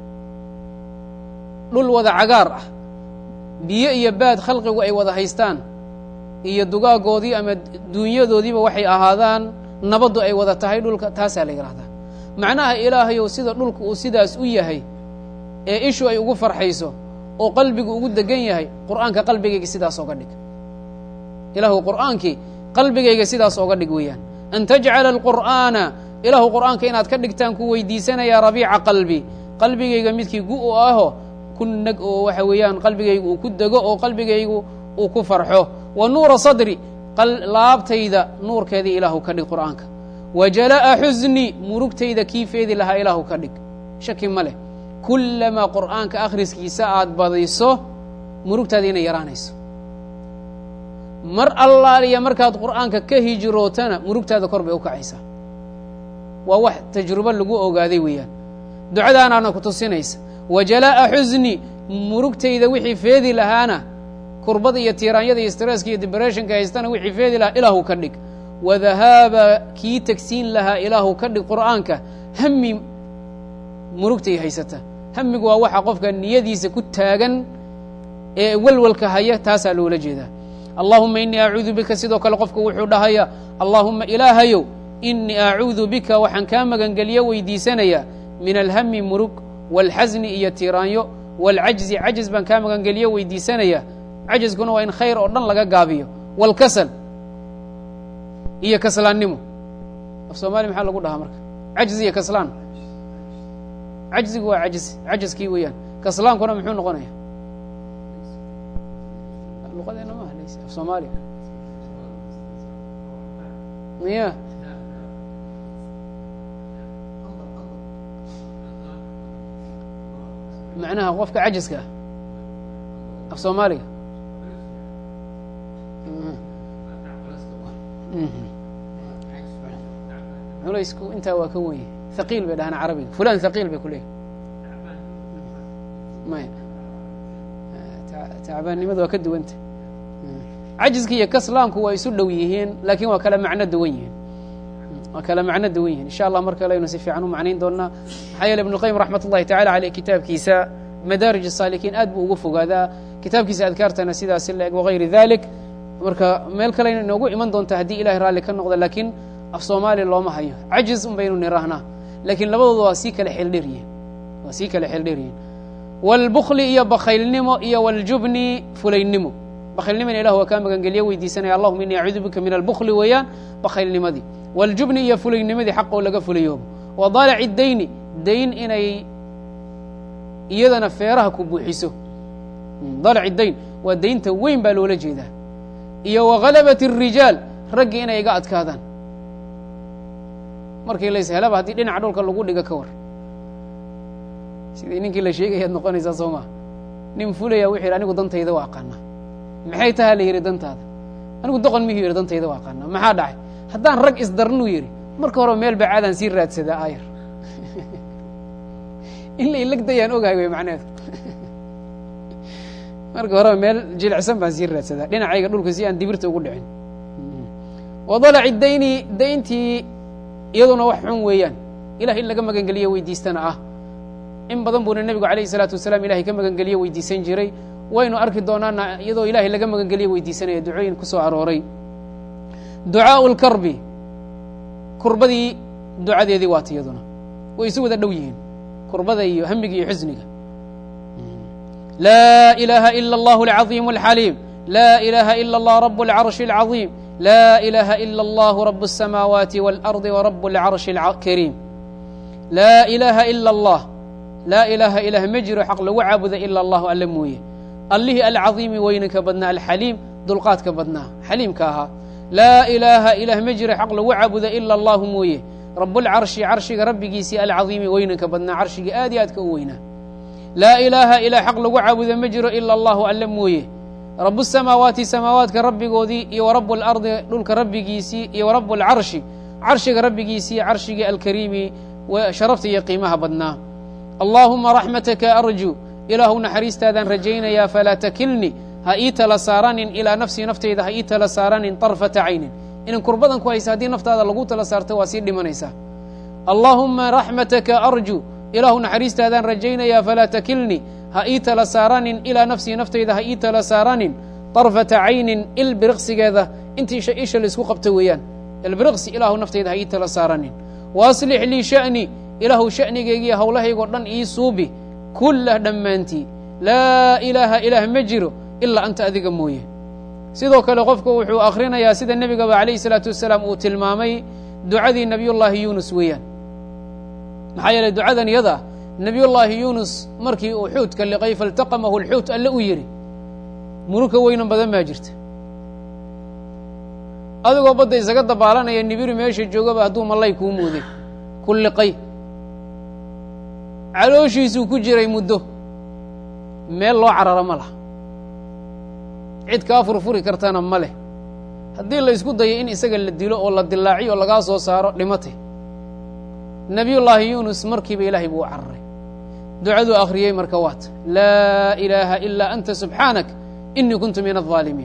dhul wada cagaar ah biyo iyo baad khalqigu ay wada haystaan iyo dugaagoodii ama duunyadoodiiba waxay ahaadaan nabaddu ay wada tahay dhulka taasaa la yidhahdaa macnaha ilaahayow sida dhulka uu sidaas u yahay ee ishu ay ugu farxayso oo qalbigu ugu degan yahay qur'aanka qalbigayga sidaas oga dhig ilaahu qur'aankii qalbigayga sidaas oga dhig weeyaan an tajcala alqur'aana ilaahu qur'aanka inaad ka dhigtaan ku weydiisanayaa rabiica qalbi qalbigayga midkii gu u aho ku neg oo waxa weeyaan qalbigaygu uu ku dego oo qalbigaygu uu ku farxo wa nuura sadri laabtayda nuurkeedii ilaahu ka dhig qur'aanka wa jalaa'a xusni murugtayda kii feedi lahaa ilaahu ka dhig shaki ma leh kullamaa qur'aanka akhriskiisa aad badiso murugtaada inay yaraanayso mar allaaliya markaad qur'aanka ka hijrootana murugtaada kor bay u kacaysaa waa wax tajrubo lagu ogaaday weeyaan ducadaanaana ku tusinaysa wa jalaa'a xusni murugtayda wixii feedi lahaana kurbada iyo tiiraanyada iyo stresska iyo dibreshinka haystana wixii feedi lahaa ilaahu ka dhig wadahaaba kii tegsiin lahaa ilaahu ka dhig qur'aanka hami murugtay haysata hamigu waa waxa qofka niyadiisa ku taagan ee welwalka haya taasaa loola jeedaa allahuma inii acuudu bika sidoo kale qofka wuxuu dhahaya allaahuma ilaahayow inii acuudu bika waxaan kaa magangeliyo weydiisanayaa min alhami murug wاlxasni iyo tiraanyo wاlcajzi cajz baan kaa magangeliyo weydiisanayaa cajzkuna waa in khayr oo dhan laga gaabiyo wاlkasal iyo kaslaannimo af soomaliya maxaa lagu dhahaa marka cajzi iyo kaslaan cajzigu waa ajz cajskii weeyaan kaslaankuna muxuu noqonaya luqadeena ma hadlaysa af soomaaliya miya macnaha qofka cajiska ah af soomaaliga culaysku intaa waa ka wenye haqiil bay dhahaan carabiga fulan haqiil bay ku leeyihin maya tacbaannimada waa ka duwanta cajiska iyo kaslaanku waa isu dhow yihiin laakiin waa kala macno duwan yihiin waa kala macno duwan yihiin insha allah mar kale aynu si fiican u macnayn doonaa maxaa yeele ibn اlqayim raxmat ullahi tacala aleyh kitaabkiisa madaarij الsaalikiin aad buu ugu fogaadaa kitaabkiisa adkaartana sidaasi la eg wagayri dalik marka meel kale ayna inoogu iman doonta haddii ilahay raalli ka noqda laakiin af soomaaliya looma hayo cajiz un baynu nirahnaa laakiin labadooda waa sii kala xeeldheryihin waa sii kala xeeldheryihin wاlbukli iyo bakaylnimo iyo wاljubni fulaynimo bakaylnimona ilah waa kaa magangeliyo weydiisanaya allahuma ini acuudu bika min albukli weeyaan bakaylnimadii wاljubni iyo fulaynimadii xaq oo laga fulayoobo wa dalaci dayni dayn inay iyadana feeraha ku buuxiso dalaci dayn waa daynta weyn baa loola jeedaa iyo wagalabat الrijaal raggii inay iga adkaadaan markii lays helaba haddii dhinaca dhulka lagu dhigo ka war sidii ninkii la sheegayaad noqonaysaa soo maa nin fulaya wuxuu yidhi anigu dantayda waa aqaanaa maxay tahaa la yidhi dantaada anigu doqon mihuu yidhi dantayda waa aqaanaa maxaa dhacay haddaan rag isdarnuu yidhi marka hore meel bacaadaan sii raadsadaa aayar in la ilagdayaan ogahay wey macneedu marka horeba meel jilicsan baan sii raadsadaa dhinacayga dhulka si aan dibirta ugu dhicin wadalaci dayni dayntii iyaduna wax xun weeyaan ilah in laga magangeliyo weydiistana ah in badan buuna nebigu alayh الsalaatu wasalaam ilahay ka magangeliyo weydiisan jiray waynu arki doonaana iyadoo ilahay laga magangeliyo weydiisanaya ducooyin ku soo arooray ducaaءu اlkarbi kurbadii ducadeedii waata iyaduna way isu wada dhow yihiin kurbada iyo hamiga iyo xusniga laa ilaha ilا اllah اlcaظiim اlxaliim laa ilaha ilا اllah rab اlcarشhi اlcaظiim laa ilaha ilا اllah rab الsamaawaati wاlarضi wrab اlcarشhi اlkariim laa ilaha ilا اllah laa ilaaha ilaah ma jiro xaq lagu caabuda ila allahu alle mooye allihii alcaظiimi weynanka badnaa alxaliim dulqaadka badnaa xaliimka ahaa laa ilaaha ilaah ma jiro xaq lagu caabuda ila allahu mooye rabulcarshi carshiga rabbigiisii alcaظiimi weynanka badnaa carshigii aad iyo aadka u weynaa laa ilaaha ilaah xaq lagu caabuda ma jiro ila allahu alle mooye rabu samaawaati samaawaadka rabbigoodii iyo warabu اlardi dhulka rabbigiisii iyo warabu اlcarshi carshiga rabbigiisii carshigii alkariimi sharafta iyo qiimaha badnaa allaahuma raxmataka arju ilaahu naxariistaadaan rajaynayaa falaa takilni ha ii tala saaranin ilaa nafsii naftayda ha ii tala saaranin طarfata caynin inan kurbadan ku haysa haddii naftaada lagu tala saarto waa sii dhimanaysaa allaahuma raxmataka arju ilaahu naxariistaadaan rajaynayaa falaa takilni ha ii tala saaranin ilaa nafsii naftayda ha ii tala saaranin طarfata caynin ilbiriqsigeeda intii isha laisku qabto weeyaan ilbiriqsi ilaahu naftayda ha ii tala saaranin waaslix lii sha'ni ilaahu sha'nigaygiiyo howlahaygoo dhan ii suubi kullah dhammaantii laa ilaaha ilaah ma jiro ilaa anta adiga mooye sidoo kale qofku wuxuu akhrinayaa sida nebigaba alayh الsalaatu wasalaam uu tilmaamay ducadii nebiyullaahi yunus weeyaan maxaa yeeley ducadan iyada nebiyullaahi yunus markii uu xuutka liqay faltaqamahu lxuut alle u yidhi muruka weynan badan baa jirta adigoo badda isaga dabaalanaya nibiri meesha joogaba hadduu mallay kuu muuday ku liqay calooshiisuu ku jiray muddo meel loo cararo ma laha cid kaa furfuri kartana ma leh haddii la ysku dayo in isaga la dilo oo la dilaaciyo oo lagaa soo saaro dhimatay nebiyullaahi yunus markiiba ilaahay buu u cararay ducaduu akhriyey marka waata laa ilaaha ilaa anta subxaanak inii kuntu min الظaalimiin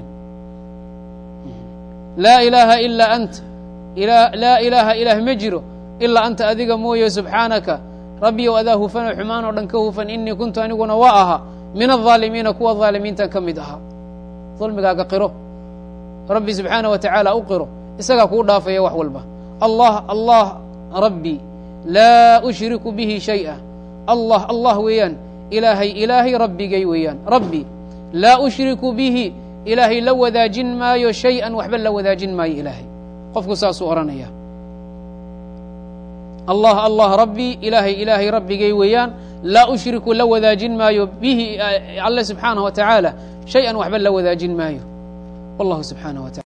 laa ilaaha ilaa anta laa ilaaha ilaah ma jiro ilaa anta adiga mooye subxaanaka rabbiyow adaa hufanoo xumaan oo dhan ka hufan inii kuntu aniguna waa ahaa min aaalimiina kuwa aalimiintan ka mid ahaa dulmigaaga qiro rabbi subxaana wa tacaala u qiro isagaa kuu dhaafaya wax walba allah allah rabbi laa ushriku bihi shay'a allah allah weeyaan ilaahay ilaahay rabbigay weeyaan rabbi laa ushriku bihi ilaahay la wadaajin maayo shay-an waxba la wadaajin maayo ilaahay qofku saasuu odhanaya allah allah rabbi ilaahay ilaahay rabbigay weeyaan laa ushriku la wadaajin maayo bihi alle subxaanaه wa tacaala shay-an waxba la wadaajin maayo wallahu subxaanaه wa taala